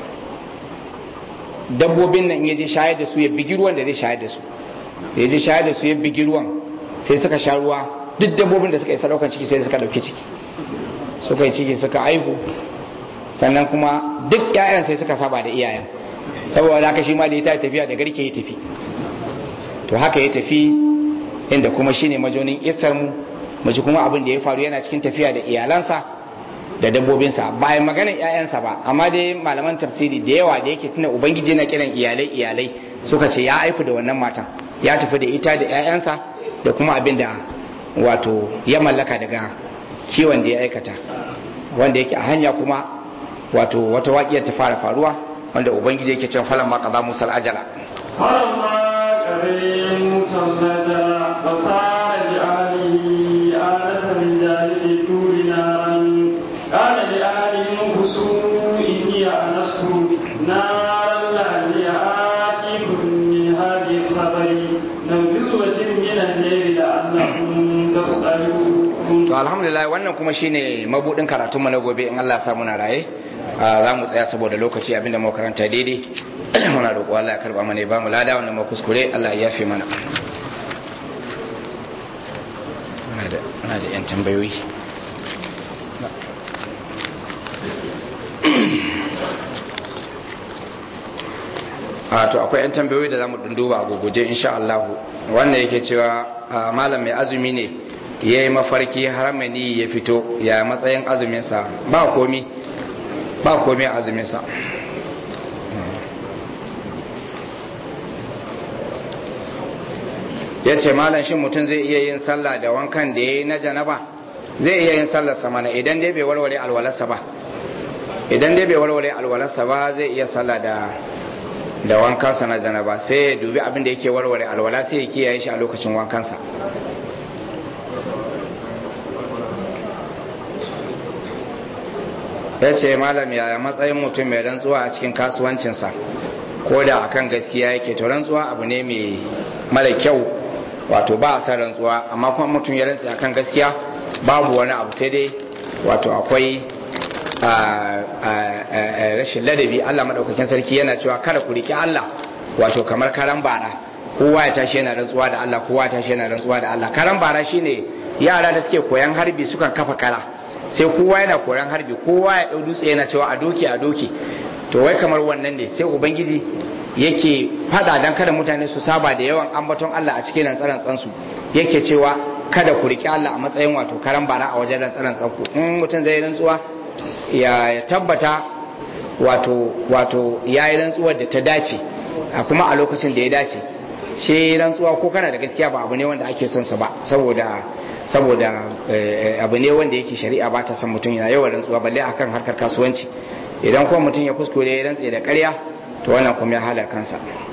dabbobin nan ya je shayar da su ya bigi ruwan da zai shayar da su ya je shayar da su ya bigi ruwan sai suka sha ruwa duk dabbobin da suka yi sadaukan ciki sai suka dauki ciki suka yi ciki suka aihu sannan kuma duk 'ya'yan sai suka saba da iyayen saboda haka shi ma da ya tafiya da garke ya tafi to haka ya tafi inda kuma shine majonin isar mu maji kuma abin da ya faru yana cikin tafiya da iyalansa da dabbobinsa ba ya maganar 'ya'yansa ba amma dai malaman tafsiri da yawa da yake tuna ubangiji na kiran iyalai iyalai suka ce ya aifu da wannan matan ya tafi da ita da 'ya'yansa da kuma abin da wato ya mallaka daga kiwon da ya aikata wanda yake a hanya kuma wato wata waƙiyar ta fara faruwa wanda ubangiji yake cewa falan ma kaza musal ajala فلما قضي موسى النجا وصار لأهله آنس من جانب الطور نارا قال لأهلهم كسوا إني آنست نارا لعلي آتيكم منها بخبر لو جزوة من الليل لعلكم تصطلون to alhamdulillah wannan kuma shine mabudin karatunmu na gobe in Allah ya sa muna raye za mu tsaya saboda lokaci abinda mu karanta daidai muna roƙo Allah ya karba mana ya ba mu lada wanda mu kuskure Allah ya yafe mana muna da muna da yan tambayoyi a to akwai yan tambayoyi da zamu dunduba a guguje insha Allah wannan yake cewa a, malam mai azumi ne ya yi mafarki har mani ya fito ya matsayin azuminsa ba komi ba komi a azuminsa ya ce malam shi mutum zai iya yin sallah da wankan da ya yi na janaba zai iya yin sallarsa mana idan dai bai warware alwalarsa ba idan dai bai warware alwalarsa ba zai iya sallah da da wankansa na janaba sai ya dubi abin da yake warware alwala sai ya kiyaye shi a lokacin wankansa ya ce malam yaya matsayin mutum mai rantsuwa a cikin kasuwancinsa ko da akan gaskiya yake to rantsuwa abu ne mai mara kyau wato ba a san rantsuwa amma kuma mutum ya rantsa akan gaskiya babu wani abu sai dai wato akwai rashin ladabi Allah madaukakin sarki yana cewa kada ku riki Allah wato kamar karan bara kowa ya tashi yana rantsuwa da Allah kowa ya tashi yana rantsuwa da Allah karan bara shine yara da suke koyan harbi sukan kafa kara sai kowa yana koyan harbi kowa ya dau dutse yana cewa a doki a doki to wai kamar wannan ne sai ubangiji yake fada dan kada mutane su saba da yawan ambaton Allah a cikin rantsaran tsansu yake cewa kada ku riki Allah a matsayin wato karan bara a wajen rantsaran tsanku in mutum zai rantsuwa ya tabbata wato wato ya yi rantsuwar da ta dace a kuma a lokacin da ya dace shi rantsuwa ko kana da gaskiya ba abu ne wanda ake son sa ba saboda saboda abu ne wanda yake shari'a ba ta san mutum yana yawan rantsuwa balle akan harkar kasuwanci idan kuma mutum ya kuskure ya rantse da ƙarya to wannan kuma ya halar kansa